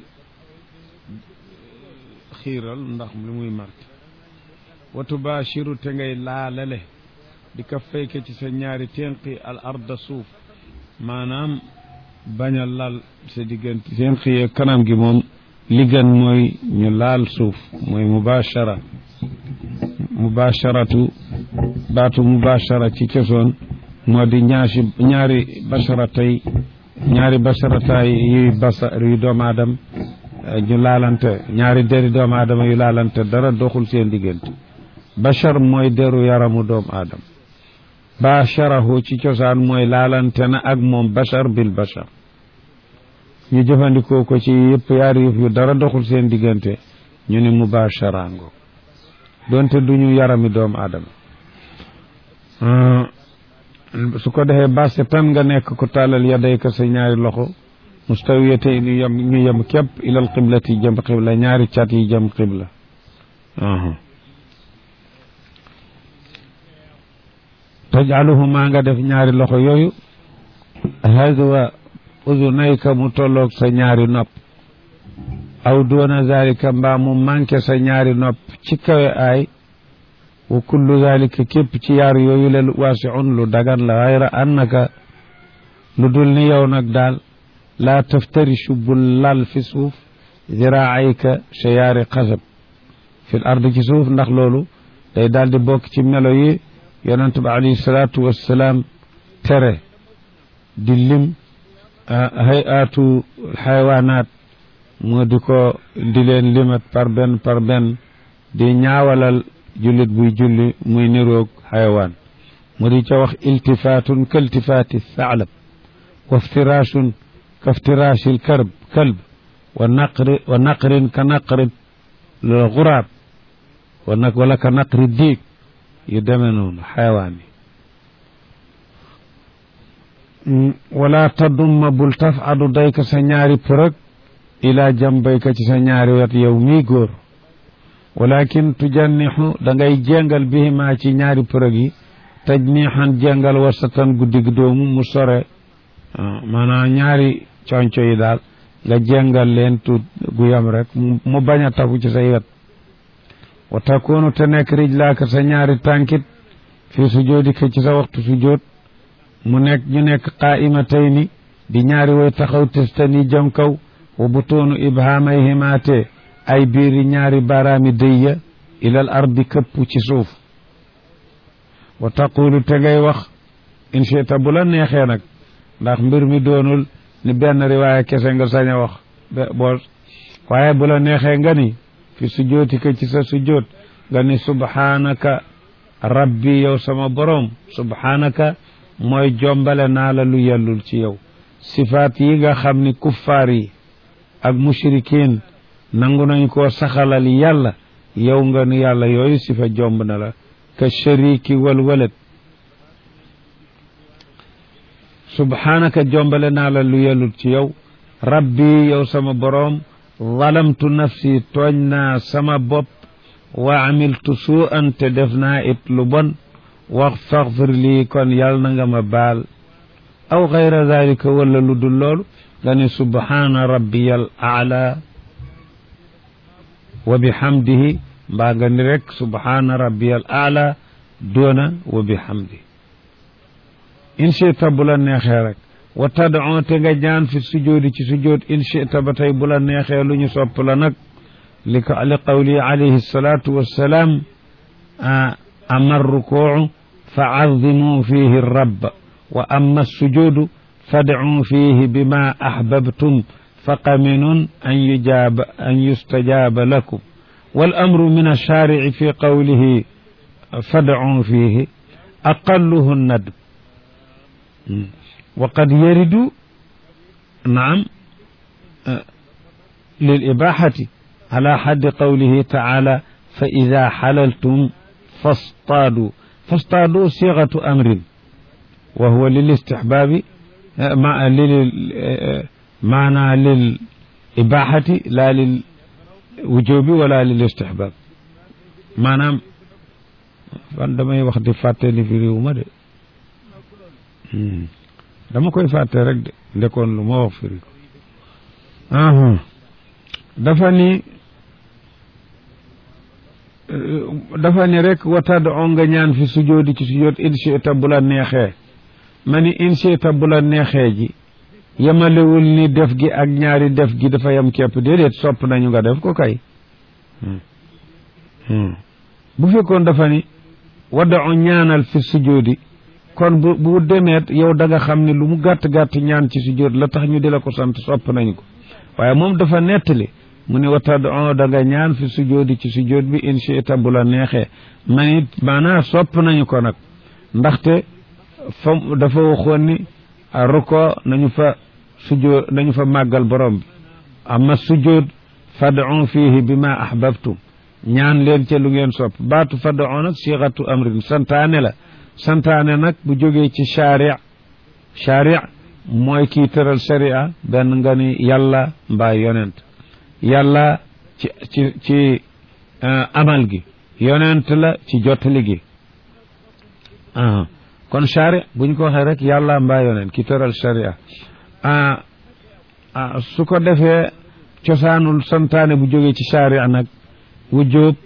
xiiral ndax li muy marqué watu baashiru te ngay laalale di ka fayke ci sa ñaari tenqi al arda suuf maanaam bañ a lal sa diggante tenqi yee kanam gi moom li gën mooy ñu laal suuf mooy mubaashara mubasharatu baatu mubashara ci cosoon moo di ñaasi ñaari basharatay ñaari basharataay yuy basa yu doomu aadama ñu laalante ñaari deri doomu aadama yu laalante dara doxul seen diggante bashar mooy deru yaramu doomu aadama basharahu ci cosaan mooy laalante na ak moom bashar bil bashar ñu jëfandikoo ko ci yëpp yaari yëf yu dara doxul seen diggante ñu ni mubasharango doonte duñu yarami doomu aadama su ko defee basse tan nga nekk ko tàllal yadayka sa ñaari loxo mustawiyate ñu yem ñu yem képp ilal qiblati jëm qibla ñaari cat yi jëm qibla tajaluhuma nga def ñaari loxo yooyu hadwa uzunayka mu tolloog sa ñaari nopp aw doona zalika mbaa mu manqué sa ñaari nopp ci kawe aay wa kullu zalika képp ci yaar yooyu le waasiun lu dagan la xayra annaka lu dul ni yow nag daal laa taftarishu bul lal fi suuf ziraayka sa yaari xasab fi l ard ci suuf ndax loolu day daal di bokk ci melo yi yonent ba alayhi salaatu wassalaam tere di lim hayatu xayawaanaat moo di ko di leen limat par benn par benn di ñaawalal jullit buy julli muy niroog xayawaan mu di ca wax iltifaatun ka iltifaati thaalab wa iftiraashun ka iftiraashi lkarb kalb wa naqri wa naqrin ka naqri lguraab wa nag wala ka naqri diig yu demee noonu xayawaan yi wala tadumma bul tafadu dayka sa ñaari përëg ila jambayka ci sa ñaari wet yow mii góor walakin tujannixu da ngay jéngal bihima ci ñaari përëg yi tajnixan jéngal wasatan guddig doomu mu sore maanaam ñaari conco yi daal nga jéngal leen tuut gu yam rek mu bañ a tafu ci say wet wa takunu te nekk rijlaaka sa ñaari tànkit fi sujoodika ci sa waxtu sujood mu nekk ñu nekk qaa'imatayni di ñaari way taxaw testani jëm kaw wa butuunu ibhaamayhima te ay biiri ñaari baaraami dëyya ilal ardi këpp ci suuf wa taqulu te ngay wax in chita bu la neexee nag ndax mbir mi doonul ni benn riwaaya kese nga sañ a wax boo waaye bu la neexee nga ni fi sujootika ci sa sujoot nga ni subhaanaka rabbi yow sama boroom subhaanaka mooy jombale naa la lu yellul ci yow sifaat yi nga xam ni kuffaar yi ak mushrikin nangu nañ koo saxalal yàlla yow nga nu yàlla yooyu si fa jomb na la ka shariki wal walad subhaanaka jombale naa la lu yelut ci yow rabbi yow sama boroom zalamtu nafsi tooñ naa sama bopp wa amiltu suu an te def naa it lu bon wax faxfir lii kon yàlla na nga ma baal aw gayra dalika wala lu dul loolu nga ne subhaana rabbiyal aala wa bihamdihi mbaa nga ni rek subhaana rabbiyal aala doona wa bihamdihi in chita bu la neexee rek wa tadon te nga ñaan fi sujoodi ci sujood in chita ba tey bu la neexee lu ñu sopp la nag li ko li qawli alayhi salatu wassalaam ama rukuu fa azimu fihi rabb wa ama sujuudu fadcuu fihi bima ahbabtum fa qaminun an yujaaba an yustajaaba lakum wal amru min alshaarici fi qawlihi fadcuu fihi aqalluhu nadb وقد يرد نعم للإباحة على حد قوله تعالى فإذا حللتم فاصطادوا فاصطادوا صيغة أمر وهو للاستحباب مع معنى للإباحة لا للوجوب ولا للاستحباب maanaam fan damay wax di fàttali fi réew ma de dama koy fàtte rek de ndekoon lu ma wax firi ko dafa ni dafa ni rek watadd on nga ñaan fi sujoodi ci sujood inchita bu la neexee ma ni inchita bu la neexee ji yemalewul ni def gi ak ñaari def gi dafa yem képp déedéet sopp nañu nga def ko kay bu fekkoon dafa ni wadda on ñaanal fi sujoodi kon bu bu demeet yow da nga xam ne lu mu gàtt-gàtt ñaan ci sujjóot la tax ñu di la ko sant sopp nañ ko waaye moom dafa nettali mu ne watad on da nga ñaan fi sujjóoti ci sujjóot bi inchita bu la neexee man it maanaa sopp nañu ko nag ndaxte fa dafa waxoon ni ruko nañu fa sujjóot nañu fa màggal borom bi amma sujjóot fad'u fihi bima ahbabtum ñaan leen ca lu ngeen sopp baatu fad'u nag siixatu amrin santaane la santaane nag bu jógee ci sharia sharia mooy kii tëral sharia benn nga ni yàlla mbaa yonent yàlla ci ci ci amal gi yonent la ci jottali gi kon sharia bu ñu ko waxee rek yàlla mbaa yonent ki tëral sharia su ko defee cosaanul santaane bu jógee ci sharia nag wujjóob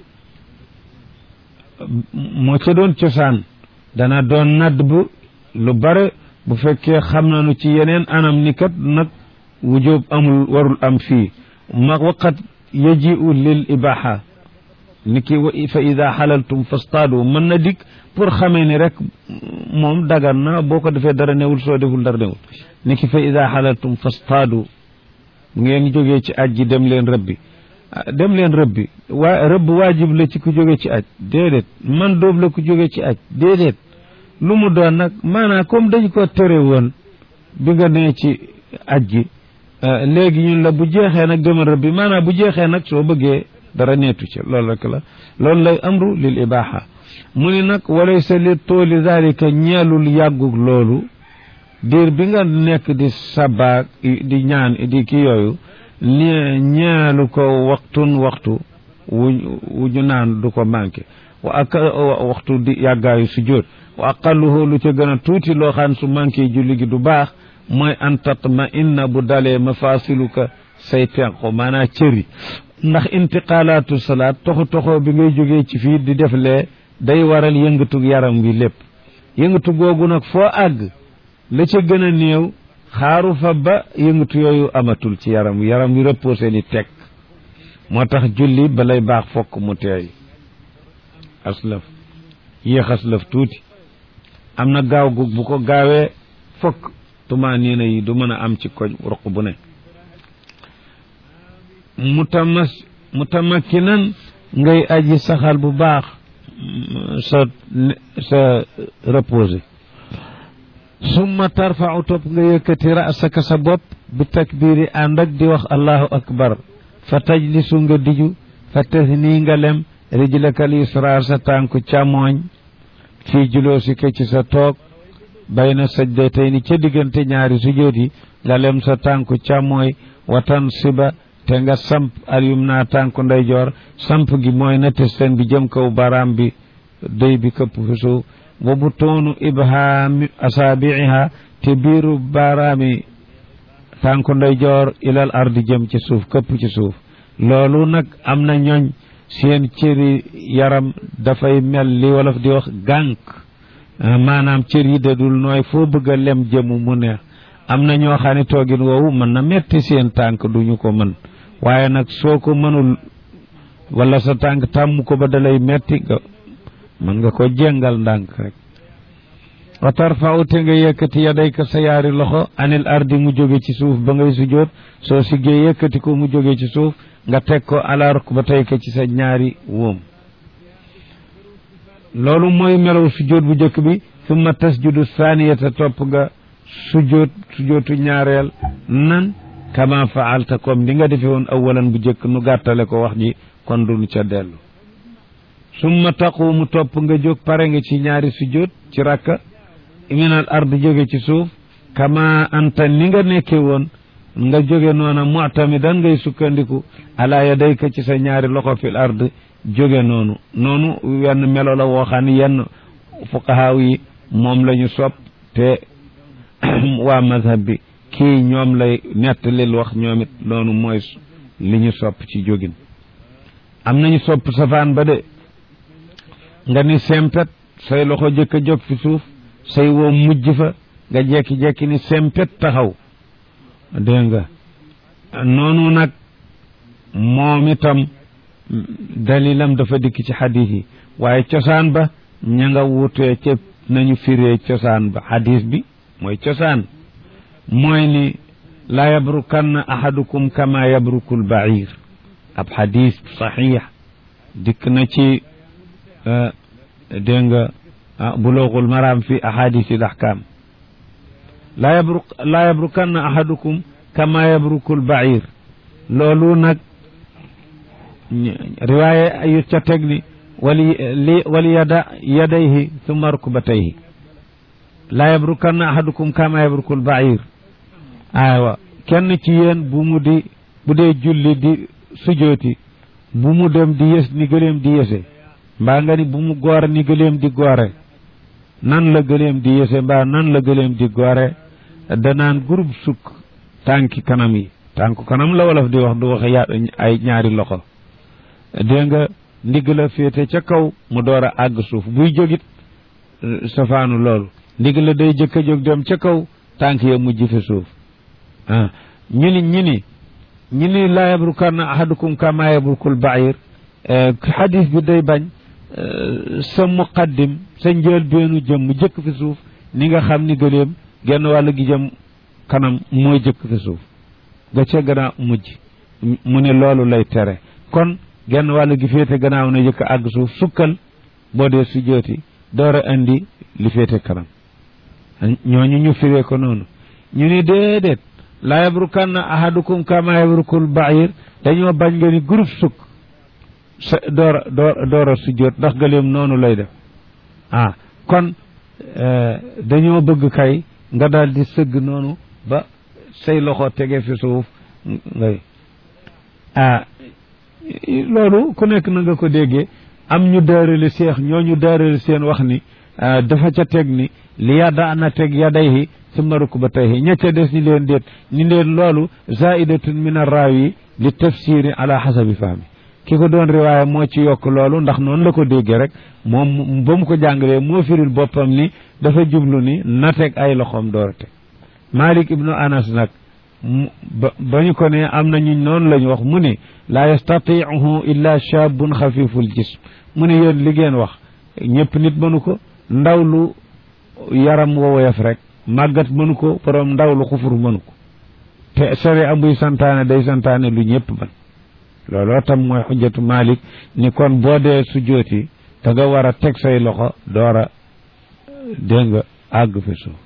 moo ca doon cosaan dana doon nadd bu lu bare bu fekkee xam nañu ci yeneen anam ni kat nag wujub amul warul am fii ma waqat yajiu lil ibaha ni ki fa ida xalaltum fastaadu mën na dikk pour xamee ni rek moom dagan na boo ko defee dara newul soo deful dara newul ni ki fa ida xalaltum fastaadu ngeen jógee ci aj ji dem leen rëbbi dem leen rëbbi waa rëbb waajib la ci ku jóge ci aj déedéet man doob la ku jóge ci aj déedéet lu mu doon nag maanaam comme dañ ko tere woon bi nga nee ci aj gi léegi ñun la bu jeexee nag demal rëbbi maanaam bu jeexee nag soo bëggee dara neetu ci loolu rek la loolu lay amru lil ibaha mu ni nag walaysa li tooli zalika ñeelul yàggug loolu diir bi nga nekk di sabaak di ñaan di ki yooyu ñeelu ko waxtun waxtu wu wu ñu naan du ko manqué wa ak waxtu di yàggaayu sujjóot wa aqalluhu lu ca gën a tuuti loo xam su manqué julli gi du baax mooy an tatma inna bu dalee mafasiluka say tenqo maanaa cëri ndax intiqalaatu salaat toxo toxo bi ngay jógee ci fii di def lee day waral yëngatu yaram wi lépp yëngatu googu nag foo àgg la ca gën a néew xaaru fa ba yëngatu yooyu amatul ci yaram wi yaram wi reposé ni teg moo tax julli balay baax fokk mu teey aslaf yéex aslaf tuuti am na gaaw gu bu ko gaawee fokk tumaa niina yi du mën a am ci koñ ruq bu ne mutamas mutamakkinan ngay aji saxal bu baax sa sa reposé summa tarfau topp nga yëkkati rasaka sa bopp bi takbiri ànd ak di wax allahu akbar fa tajlisu nga diju fa tasni nga lem rijlakal yusra sa tànku càmmooñ fii juloosika ci sa toog bayna sajdatayni ca diggante ñaari sujjóot yi nga lem sa tànku càmmooy watan siba te nga samp al yumna tànku ndeyjoor samp gi mooy na testen bi jëm kaw baraam bi dëy bi këpp fi suuf wa butoonu ibhaami asaabiiha te biiru baraami tànku ndeyjoor ilal ardi jëm ci suuf këpp ci suuf loolu nag am na ñooñ seen cëri yaram dafay mel li wolof di wax gànk maanaam cër yi dadul nooy foo bëgg a lem jëmu mu neex am na ñoo xam ne toogin woowu mën na metti seen tànk duñu ko mën waaye nag soo ko mënul wala sa tànk tàmm ko ba dalay metti nga mën nga ko jéngal ndànk rek wa tarfau te nga yëkkati yadayka sa yaari loxo anil ardi mu jóge ci suuf ba ngay sujjóot soo siggee yëkkati ko mu jóge ci suuf nga teg ko ala rukbatayka ci sa ñaari wóom loolu mooy melaw sujjóot bu njëkk bi summa tasjudu saaniyata topp nga sujjóot sujjóotu ñaareel nan kama faalta comme li nga defe woon awalan bu njëkk nu gàttale ko wax ji kon duñu ca dellu summa taqumu topp nga jóg pare nga ci ñaari sujjóot ci rakka minal ard jóge ci suuf kama anta ni nga nekke woon nga jóge noona mu'tamidan ngay sukkandiku ala yadayka ci sa ñaari loxo fil ard jóge noonu noonu wenn melo la woo xam ne yenn fuqahaaw yi moom la ñu sopp te waa mazhab bi kii ñoom lay nettalil wax ñoom it loolu mooy li ñu sopp ci jógin am nañu sopp safaan ba de nga ni sempet say loxo jëkk a jóg fi suuf say woom mujj fa nga jekki-jekki ni sempet taxaw dégg nga noonu nag moom itam dalilam dafa dikk ci xadis yi waaye cosaan ba ña nga wutee ca nañu firee cosaan ba xadis bi mooy cosaan mooy ni laa yabrukanna ahadukum kama yabrukul bair ab xadis saxiix dikk na ci dégg nga buluugul maraam fi ahadisi l ahkam laa yabruk laa yabrukanna ahadukum kama yabrukul bair loolu nag riwaaye yu ca teg ni wali li wali yada yadayhi summa rukbatayhi laa yabrukanna ahadukum kama yabrukul bair aywa kenn ci yéen bu mu di bu dee julli di sujooti bu mu dem di yës ni gëléem di yëse mbaa nga ni bu mu goor ni gëléem di goore nan la gëléem di yëse mbaa nan la gëléem di goore danaan groupe sukk tànki kanam yi tànku kanam la wolof di wax du wax ya ay ñaari loxo dégg nga ndigg la féete ca kaw mu door a àgg suuf buy jógit safaanu loolu ndigg la day jëkk a jóg dem ca kaw tànk ya mujj fi suuf ah ñu ni ñu ni ñu ni laa yabrukanna ahadukum kama yabrukul bair xadis bi day bañ sa muqaddim sa njël beenu jëm jëkk fi suuf ni nga xam ni gëléem genn wàll gi jëm kanam mooy jëkk fi suuf ga ca gannaaw mujj mu ne loolu lay tere kon genn wàll gi féete gannaaw na jëkk àgg suuf sukkal boo dee su jooti door a indi li féete kanam ñooñu ñu firee ko noonu ñu ni déedéet laa yabrukanna ahadukum kama yabrukul bair dañoo bañ nga ni groupe sukk sa door a door door a sujjóot ndax gëléem noonu lay def ah kon dañoo bëgg kay nga daal di sëgg noonu ba say loxo tege fi suuf ngay ah loolu ku nekk na nga ko déggee am ñu daarali seex ñooñu daarali seen wax ni dafa ca teg ni li yadda na teg yadayhi summa rukbatayhi ña ca des ni leen déet ni leen loolu zaidatun min arraawi li tafsiri ala xasabi fahmi ki ko doon riwaaya moo ci yokk loolu ndax noonu la ko déggee rek moom ba mu ko jàngalee moo firil boppam ni dafa jublu ni na teg ay loxoom door a teg Malik ibnu Anas nag ba ñu ko ne am na ñu noonu la ñu wax mu ne laa yastatiihu illa shabun xafiful jism mu ne yéen li ngeen wax ñëpp nit mënu ko ndaw lu yaram wowoyaf rek màggat mënu ko borom ndaw lu xufur mënu ko te sare amuy santaane day santaane lu ñëpp mën looloo tam mooy xujjatu Malik ni kon boo dee sujjooti da nga war a teg say loxo door a dégg nga àgg fi suuf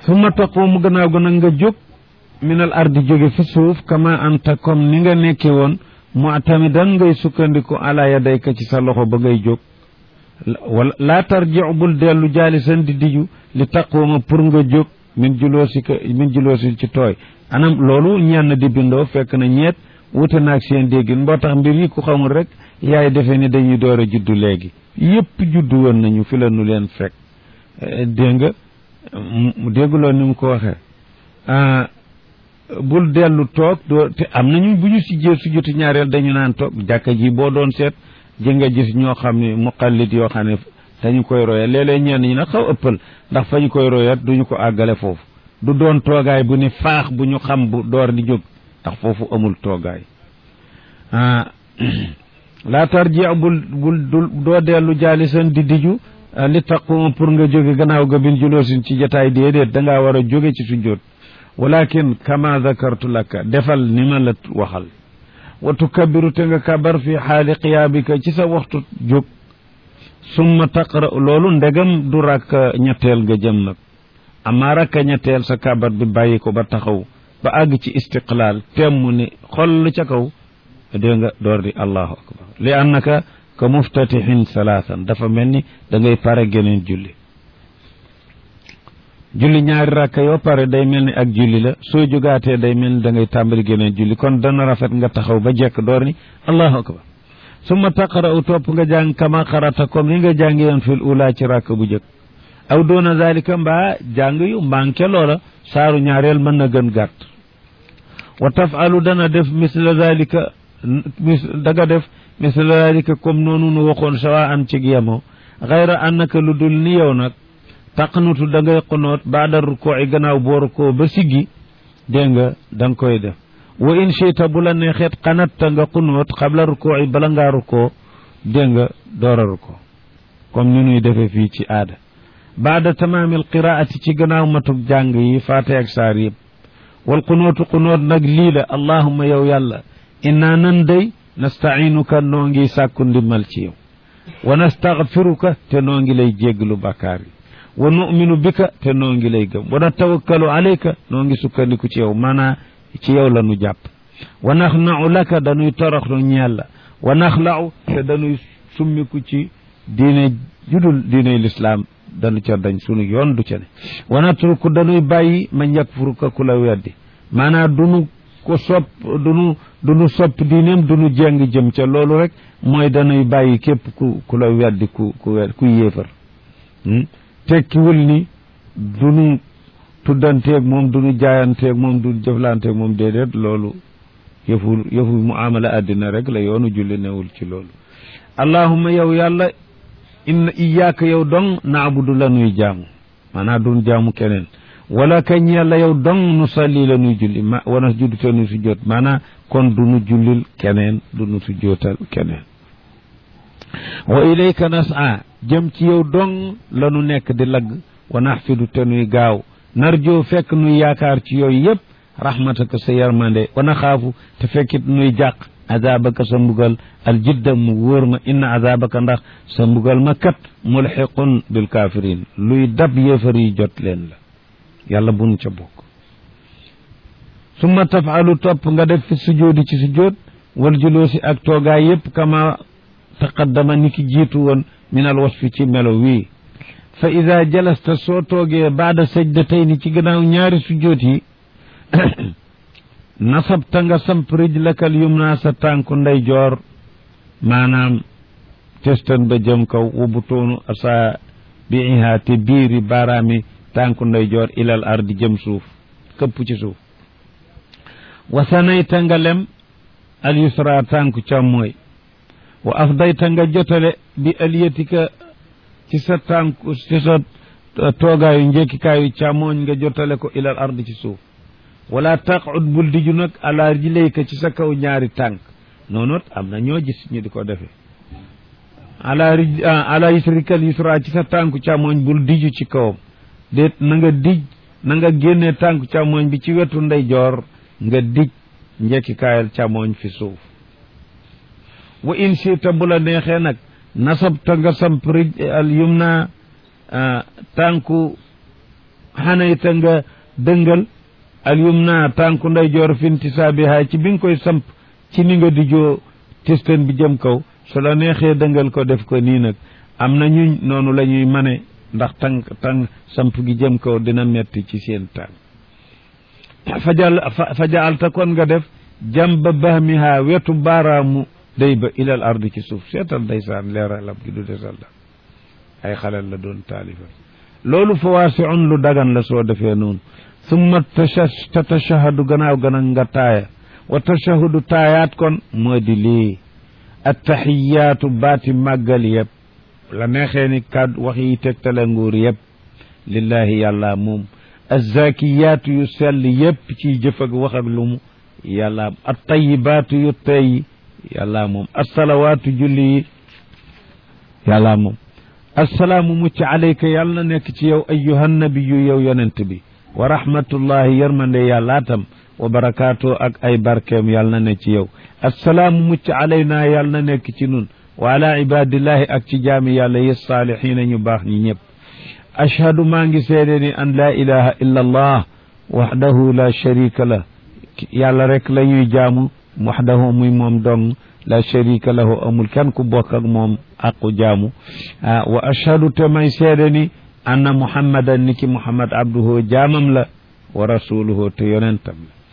summa taqumu gannaaw ga nag nga jóg minal ardi jóge fi suuf kama anta comme ni nga nekke woon mu'tamidan ngay sukkandiku ala yadayka ci sa loxo ba ngay jóg wala laa tarji'u bul dellu jaalisan di diju li taquma pour nga jóg min juloosika min juloosi ci tooy anam loolu ñenn di bindoo fekk na ñeet wute naag seen déggin mboo tax mbir yi ku xamul rek yaay defee ni dañuy door a juddu léegi yépp juddu woon nañu fi la nu leen fekk dégg nga dégguloo ni mu ko waxee bul dellu toog doo te am nañu bu ñu si jee su jotu ñaareel dañu naan toog jàkka ji boo doon seet ji nga gis ñoo xam ne muqallit yoo xam ne dañu koy royat léeg-léeg ñenn ñi nag xaw ëppal ndax fa ñu koy royat duñu ko àggale foofu du doon toogaay bu ni faax bu ñu xam bu door di jóg ndax foofu amul toogaay laa tarji bul bul doo dellu jaalisan di diju li taquma pour nga jóge gannaaw ga bin juloosin ci jataay déedéet dangaa war a jóge ci sujjóot walakin kama zakartu laka defal ni ma la waxal wa tukabbiru te nga kabar fi xaali qiyaabika ci sa waxtu jóg summa taqra loolu ndegam du rakk ñetteel nga jëm nag amaa rakka ñetteel sa kabar bi bàyyi ko ba taxaw ba àgg ci istiqlaal temm ni xoll ca kaw dégg nga door di allahu akbar li annaka ka muftatixin salaasan dafa mel ni da ngay pare geneen julli julli ñaari rakka yoo pare day mel ni ak julli la soo jógaatee day mel ni da ngay tàmbali geneen julli kon dana rafet nga taxaw ba jekk door ni allahu akbar summa taqra'u topp nga jàng kama qarata comme ni nga jàngi yoon fil ula ci rakk bu jëkk aw doona zalika mbaa jàng yu manqué loola saaru ñaareel mën na gën gàtt wa tafalu dana def misla zalika mis daga def misla zalika comme noonu nu waxoon sawa an cig yemoo xayra annaka lu dul ni yow nag taqnutu da ngay xunoot baada rukoo i gannaaw boo rukoo ba siggi dégg nga da nga koy def wa in chita bu la neexeet xanatta nga xunoot xabla rukoo i bala ngaa rukoo dégg nga door a rukoo comme ni nuy defee fii ci aada baada tamaamil qiraati ci gannaaw matug jàng yi faate ak saar yëpp wal xunootu xunoot nag lii la allahuma yow yàlla innaa nan day nastainuka noo ngi sàkku ndimmal ci yow wa nastaghfiruka te noo ngi lay jégglu bakkaar yi wa nu'minu bika te noo ngi lay gëm wa natawakkalu alayka noo ngi sukkandiku ci yow maanaa ci yow la nu jàpp wa naxna'u laka dañuy toroxlu ñeel la wa naxla'u te dañuy summiku ci diine judul diine lislaam dañu ca dañ sunu yoon du ca ne wa natruku dañuy bàyyi man yakfuruka ku la weddi maanaa dunu ko sopp dunu dunu sopp diineem dunu jeng jëm ca loolu rek mooy dañuy bàyyi képp ku ku la weddi ku ku wed ku yéefar tekkiwul ni dunu tuddanteeg moom dunu jaayanteeg moom dunu jëflanteeg moom déedéet loolu yëfu yëfu muamala àddina rek la yoonu julli newul ci loolu allahumma yow yàlla inna iyaaka yow dong naabudu la nuy jaamu maanaa dun jaamu keneen wala kañ yàlla yow dong nu salli la nuy julli ma wana juddu te nu su jot maanaa kon du nu jullil keneen du nu su jootal keneen wa ilayka nas'a jëm ci yow dong la nu nekk di lagg wa naxfidu te nuy gaaw narjoo fekk nuy yaakaar ci yooyu yëpp rahmataka sa yarmande wa naxaafu te fekkit nuy jàq azabaka sa mbugal al jidda mu wóor ma inna azabaka ndax sa mbugal ma kat mulxiqun bil kafirin luy dab yéefar yi jot leen la yàlla bunu ca bokk summa tafalu topp nga def fi sujoodi ci sujood wal juloosi ak toogaay yépp kama taqaddama ni ki jiitu woon min al wasfi ci melo wii fa ida jalasta soo toogee baada sajdatayni ci gannaaw ñaari sujoot yi nasabta nga samp rijlakal yumna sa tànku ndeyjoor maanaam testan ba jëm kaw wa butoonu asa biiha te biiri baaraami tànku ndeyjoor ilal ardi jëm suuf këpp ci suuf wa sanayta nga lem al yusra tànku càmmooy wa afdayta nga jotale bi aliyatika ci sa tànku ci sa toogaayu njekkikaayu càmmooñ nga jotale ko ilal ardi ci suuf wala taqud bul diju nag ala rijlayka ci sa kaw ñaari tànk noonu am na ñoo gis ñu di ko defee ala rij ala yusrikal yusra ci sa tànku càmmooñ bul diju ci kawam déet na nga dij na nga génnee tànku càmmooñ bi ci wetu ndeyjoor nga dij njekkikaayal càmmooñ fi suuf wa in sita bu la neexee nag nasabta nga samp rij al yumna tànku xanayta nga dëngal al yumna tànku ndeyjoor fintisaabiha ci bi nga koy samp ci ni nga di joo testeen bi jëm kaw su la neexee dëngal ko def ko nii nag am na ñu noonu la ñuy mane ndax tànk tànk samp gi jëm kaw dina metti ci seen tànk fajal fajaalta kon nga def jamba bahmiha wetu baaraamu day ba ilal ardi ci suuf seetal ndeysaan leeralam gi du desal la ay xalal la doon taalifa loolu fawaasiun lu dagan la soo defee noonu summa ta tashahadu gannaaw gana nga taaya wa tashahudu taayaat kon moo di lii attaxiyaatu baati màggal yëpp la neexee ni kàddu wax yi tegtale nguur yëpp lillahi yàlla moom azzakiyaatu yu sell yëpp ciy jëf ak wax ak lu mu yàlla attayibaatu yu tey yàlla moom assalawaatu julli yi yàlla moom assalaamu mucc alayka yàlla na nekk ci yow ayyuhan nabiyu yow yonent bi wa rahmatullahi yërmande yàlla tam wa barakaatu ak ay barkeem yàlla na ne ci yow assalaamu mucc alaynaa yàlla na nekk ci nun wa ala ibadillahi ak ci jaami yàlla yi saalihiina ñu baax ñi ñëpp ashhadu maa ngi seede ni an laa ilaha illa allah waxdahu la sharika la yàlla rek la ñuy jaamu waxdahu muy moom dong la sharika lahu amul kenn ku bokk ak moom aqu jaamu wa ashhadu te may seede ni anna muhammadan ni ki muhammad abduhu jaamam la wa rasuluhu te yonentam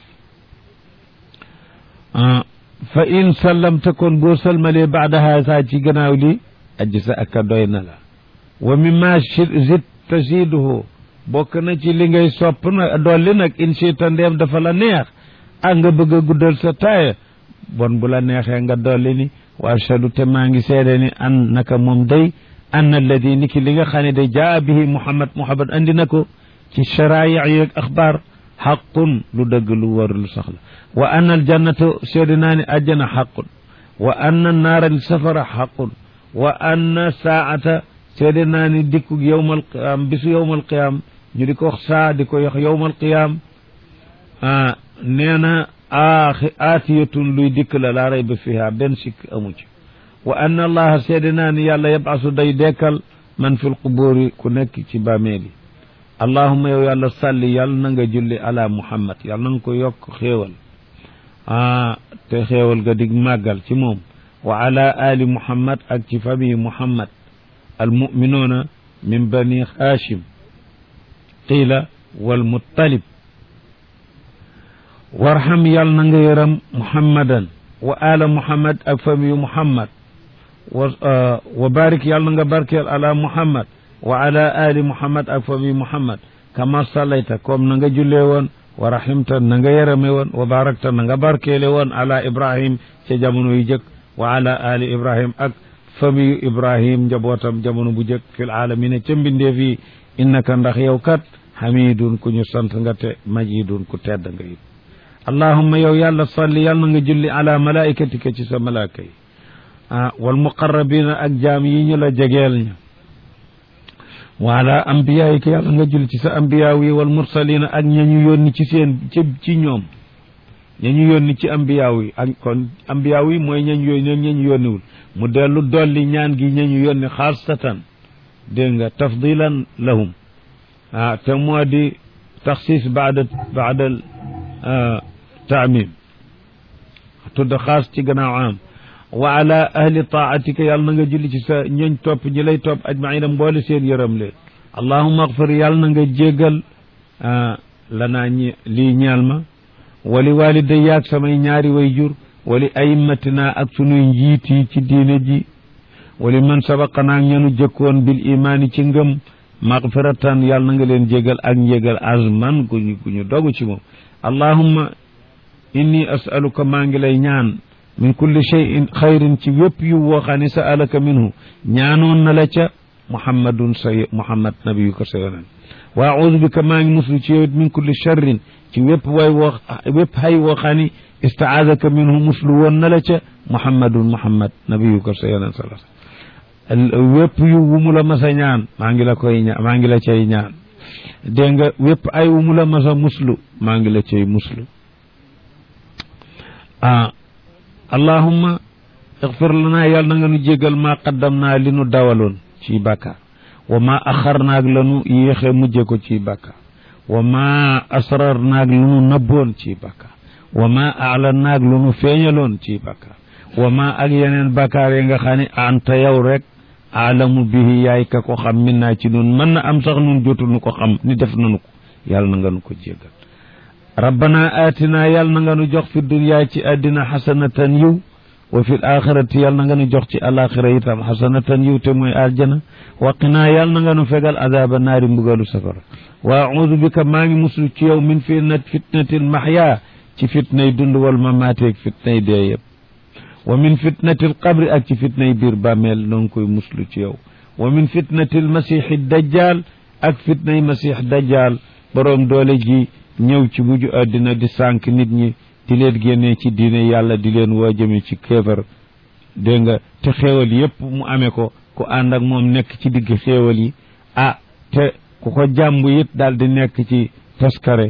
la fa in sallamta kon boo salmalee baada haasa ci gannaaw li aji sa aka doy na la wa mimma zid tasiduhu bokk na ci li ngay sopp na dolli nag in chita ndeem dafa la neex ak nga bëgg a guddal sa taaya bon bu la neexee nga dolli ni wa ashhadu te maa ngi seede ni an naka moom day an alladi ni ki li nga xam ne day jaa bihi muhammad muhammad andi na ko ci sharaaya yeeg axbaar xaqun lu dëgg lu war lu saxla wa anna aljannata seede naa ni ajjana xaqun wa anna naara safara xaqun wa anna saata seede naa ni dikku yowmal qiyaam bisu yowmal qiyaam ñu di ko wax saa di ko yox yowmal qiyaam nee na aaxi aatiyatun luy dikk la laa rayba fiha benn sikk amu ci wa anna allaha seede naa ni yàlla yabasu day dekkal man fil quburi ku nekk ci bàmmeeli allahuma yow yàlla salli yàlla na nga julli ala muhammad yàlla na nga ko yokk xéewal ah te xéewal ga dig màggal ci moom wa ala ali muhammad ak ci famille muhammad almuminuuna min bani hashim qiila walmuttalib warham yàlla na nga yëram muhammadan wa ala muhammad ak famille muhammad wa wa barik yàlla na nga barkeel ala muhammad wa ala ali muhammad ak famille muhammad kama sallayta comme na nga jullee woon wa rahimta na nga yërame woon wa barakta na nga barkeele woon ala ibrahim ca jamono yu jëkk wa ala ali ibrahim ak famille ibrahim njabootam jamono bu jëkk fil alamina ca mbindeef yi innaka ndax yow kat hamidun ku ñu sant nga te majidun ku tedd nga it allahumma yow yàlla salli yàlla na nga julli ala malaikatika ci sa malaaka yi ah wal muqarrabina ak jaam yi ñu la jegeel ña wa ala ambiyaayika yàlla nga julli ci sa ambiyaaw yi wal mursalina ak ña ñu yónni ci seen ci ci ñoom ña ñu yónni ci ambiyaaw yi ak kon ambiyaaw yi mooy ñañ yónni ña ñu yónniwul mu dellu dolli ñaan gi ña ñu yónni xaasatan dégg nga tafdilan lahum ah te moo di taxsis baada baada taamim tudd xaas ci gannaaw am wa ala ahli taatika yàlla na nga julli ci sa ñooñ topp ñi lay topp ajmaina mboole seen yërëm leen allahuma axfir yàlla na nga jéggal lanaa ñi lii ñeel ma wali waliday yaag samay ñaari way jur wali ayimmatina ak sunuy njiit yi ci diine ji wali man sabaqanaa ñenu jëkkoon bil imaani ci ngëm maxfiratan yàlla na nga leen jégal ak njégal azman guñu guñu dogu ci moom allahumma inni asaluka maa ngi lay ñaan min kulli cheyin xayrin ci wépp yu woo xam ne sa alaka minhu ñaanoon na la ca muhammadun sa muhammad nabiyu ko sa yonen wa audu bika maa ngi muslu ci yowit min kulli charrin ci wépp way woo wépp hay woo xam ne istaadaka minhu muslu woon na la ca muhammadun muhammad nabiyu ko sa yonen sala wépp yu wu mu la masa ñaan maa ngi la koy ñaan maa ngi la cay ñaan dégg nga wépp ay wu mu la masa muslu maa ngi la cay muslu ah allahumma ixfir lana yàlla na nga nu jégal maa qaddam naa li nu dawaloon ci bàkkaar wa ma axar naag lanu yéexe mujje ko ci bàkkaar wa ma asrar naag lu nu nëbboon ci bakkaar wa ma alan naag lu nu feeñaloon ci bakkaar wa ma ak yeneen bakkaar yi nga xam ne anta yow rek aalamu bihi yaay ka ko xam min naa ci nun mën na am sax nun jotu nu ko xam ni def nanu ko yàlla na nga nu ko jéggal rabbana aatina yàlla na nga nu jox fi dunya ci àddina xasanatan yiw wa fi axirati yàlla na nga nu jox ci alaxira itam xasanatan yiw te mooy aljana waqinaa yàlla na nga nu fegal adaaba naari mbugalu safara wa audu bika maa ngi muslu ci yow min fitnat fitnatil maxya ci fitnay dund wal mamaateeg fitnay dee yëpp wa min fitnatil qabri ak ci fitnay biir bàmmeel noo ngi koy muslu ci yow wa min fitnatil masixi dajjal ak fitnay masix dajjal boroom doole ji ñëw ci mujj àddina di sànq nit ñi di leen génnee ci diine yàlla di leen woo jëme ci kéefar dégg nga te xéewal yépp mu amee ko ku ànd ak moom nekk ci digg xéewal yi ah te ku ko jàmbu it daal di nekk ci taskare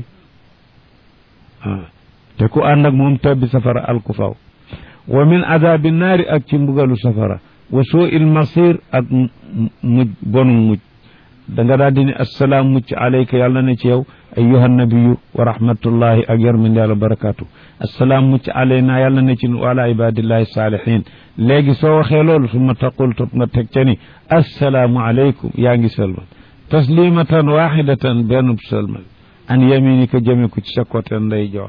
ah te ku ànd ak moom tabbi safara alku faw wa min adabi naari ak ci mbugalu safara wa suu il masir ak mujj bonu mujj da nga daal di ne assalaam mucc alayka yàlla ne ci yow ayuha nabiyu wa rahmatullahi ak yarmande yàlla barakatu assalaam mucc alayna yàlla ne ci wala ibadillahi saalihin léegi soo waxee loolu su ma taqul tot nga teg ca ni assalaamu aleykum yaa ngi sëlmal taslimatan waxidatan bennub sëlmal an yaminika jëme ko ci sa côté nday joor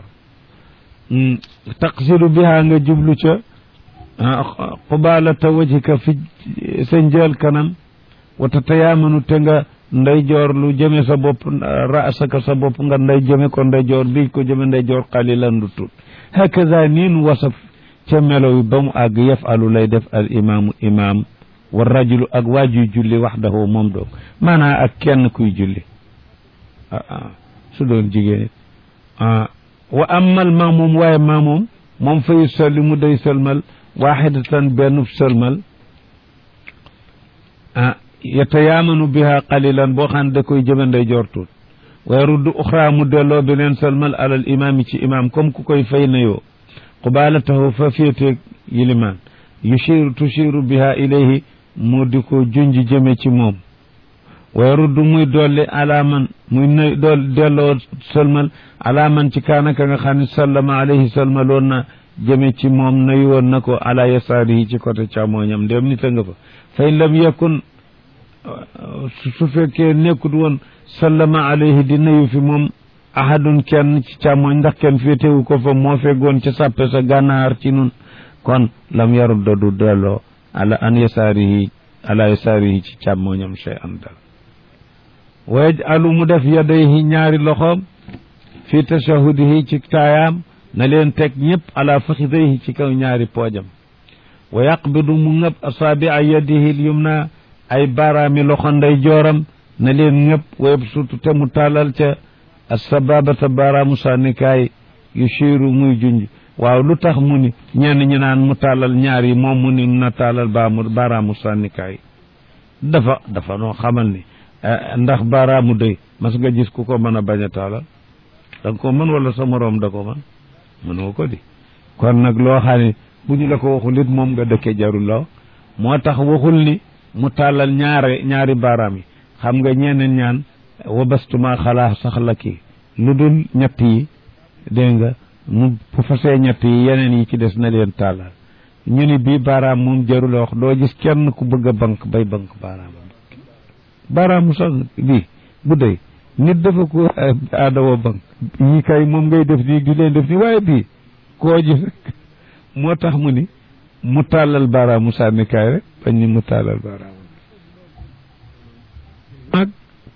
taqsidu biha nga jublu ca qubalata wajhika fi sa njël kanam wa tatayaamanu te nga nday joor lu jëme sa bopp raasaka sa bopp nga nday jëme ko nday joor bi ko jëme nday joor qalilan du tut hakaza niin wasaf ca melo wi ba mu àgg yafalu lay def al imaamu imaam wa rajulu ak waajuy julli waxdahu moom doog maanaa ak kenn kuy julli ah su doon jigéen ah wa amal maamoom waaye maamoom moom fa yusallimu day sëlmal waxidatan benn sëlmal ah yatayaamanu biha qalilan boo xam ne da koy jëme nday jortuut waaye ruddu uxra mu delloo beneen sëlmal alal imaam yi ci imaam comme ku koy fay nayoo qubalatahu fa féeteeg yilimaan yushiru tushiru biha ilayhi mu di ko junj jëme ci moom waaye ruddu muy dolli alaaman muy nay dool delloo sëlmal alaaman ci kaanaka nga xam ne sallama alayhi sëlmaloon na jëme ci moom nayu woon na ko ala yasaarihi ci côté càmmooñam ndéem nit a nga fa fa in lam yakun su fekkee nekkut woon sallama alayhi di nayu fi moom ahadun kenn ci càmmooñ ndax kenn féetewu ko fa moo feggoon ca sàppe sa gànnaar ci nun kon lam yarudda du delloo ala an yasaarihi ala yasaarihi ci càmmooñam shay an dal wa yajalu mu def yadayhi ñaari loxoom fi tashahudihi ci taayaam na leen teg ñëpp ala faxidayhi ci kaw ñaari poojam wa yaqbidu mu ngëb asaabi'a yadihi lyumna ay baaraami loxo nday jooram na leen ngëb wa yabsutu te mu taalal ca asababata baaraamu sànnikaay yushiru muy junj waaw lu tax mu ni ñenn ñi naan mu taalal ñaar yi moom mu ni na taalal baamu baaraamu sànnikaay dafa dafa noo xamal ni ndax baaraamu dëy mas nga gis ku ko mën a bañ a taalal da nga ko mën wala sa moroom da ko mën mënoo ko di kon nag loo xam ne bu ñu la ko waxul it moom nga dëkke jarul la moo tax waxul ni mu tàllal ñaare ñaari baaraam yi xam nga ñeneen ñaan wabastuma xalaa sax la kii lu dul ñett yi dégg nga mu bu fasee ñett yi yeneen yi ci des na leen tàllal ñu ni bii baaraam moom jarul la wax doo gis kenn ku bëgg a bank bay bank baaraam baaraamu sax bii bu dee nit dafa ko aadawa bank yi kay moom ngay def nii di leen def nii waaye bii koo gis moo tax mu ni mu tàllal baaraamu sànnikaay rek bañ ni mu tàllal baaraamu mag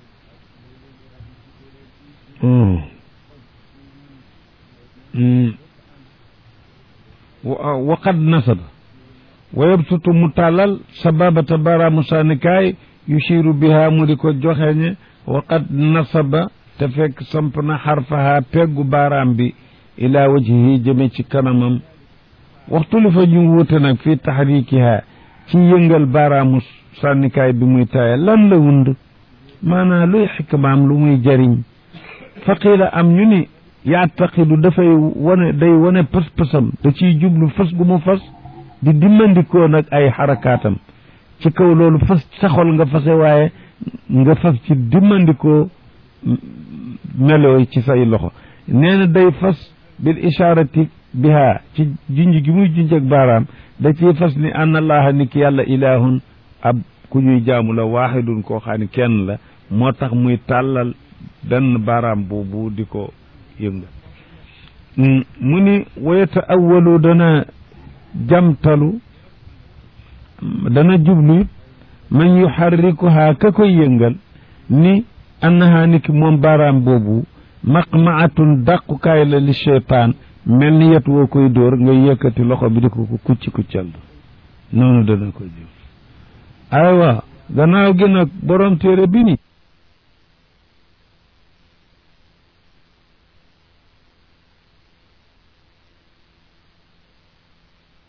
waqad nasaba wa yabsutu mu tàllal sababata baaraamu sànnikaay yushiru biha mu di ko joxeñe waqad nasaba te fekk samp na xarfaha peggu baaraam bi ila wajhihi jëme ci kanamam waxtu li fa ñu wuute nag fii taxrikiha ci yëngal baaraamu sànnikaay bi muy taaya lan la wund maanaam luy xikmaam lu muy jariñ faqiila am ñu ni yaataqidu dafay wane day wane pas-pasam da ciy jublu fas gu mu fas di dimmandikoo nag ay xarakaatam ci kaw loolu fas saxol nga fase waaye nga fas ci dimmandikoo melooy ci say loxo nee na day fas bil isharati biha ci junj gi muy junj ak baaraam da ciy fas ni an allaha ni ki yàlla ilahun ab ku ñuy jaamu la waaxidun koo xam ne kenn la moo tax muy tàllal benn baaraam boobu di ko yëngal mu ni wayata awalu dana jamtalu dana jublu man yuxarrikuha ka koy yëngal ni annaha ni ki moom baaraam boobu maqmaatun dàqukaay la li cheytaan mel ni yet woo koy dóor nga yëkkati loxo bi di ko ko kucci kuccal noonu dana ko jub aywa gannaaw gi nag borom téere bi ni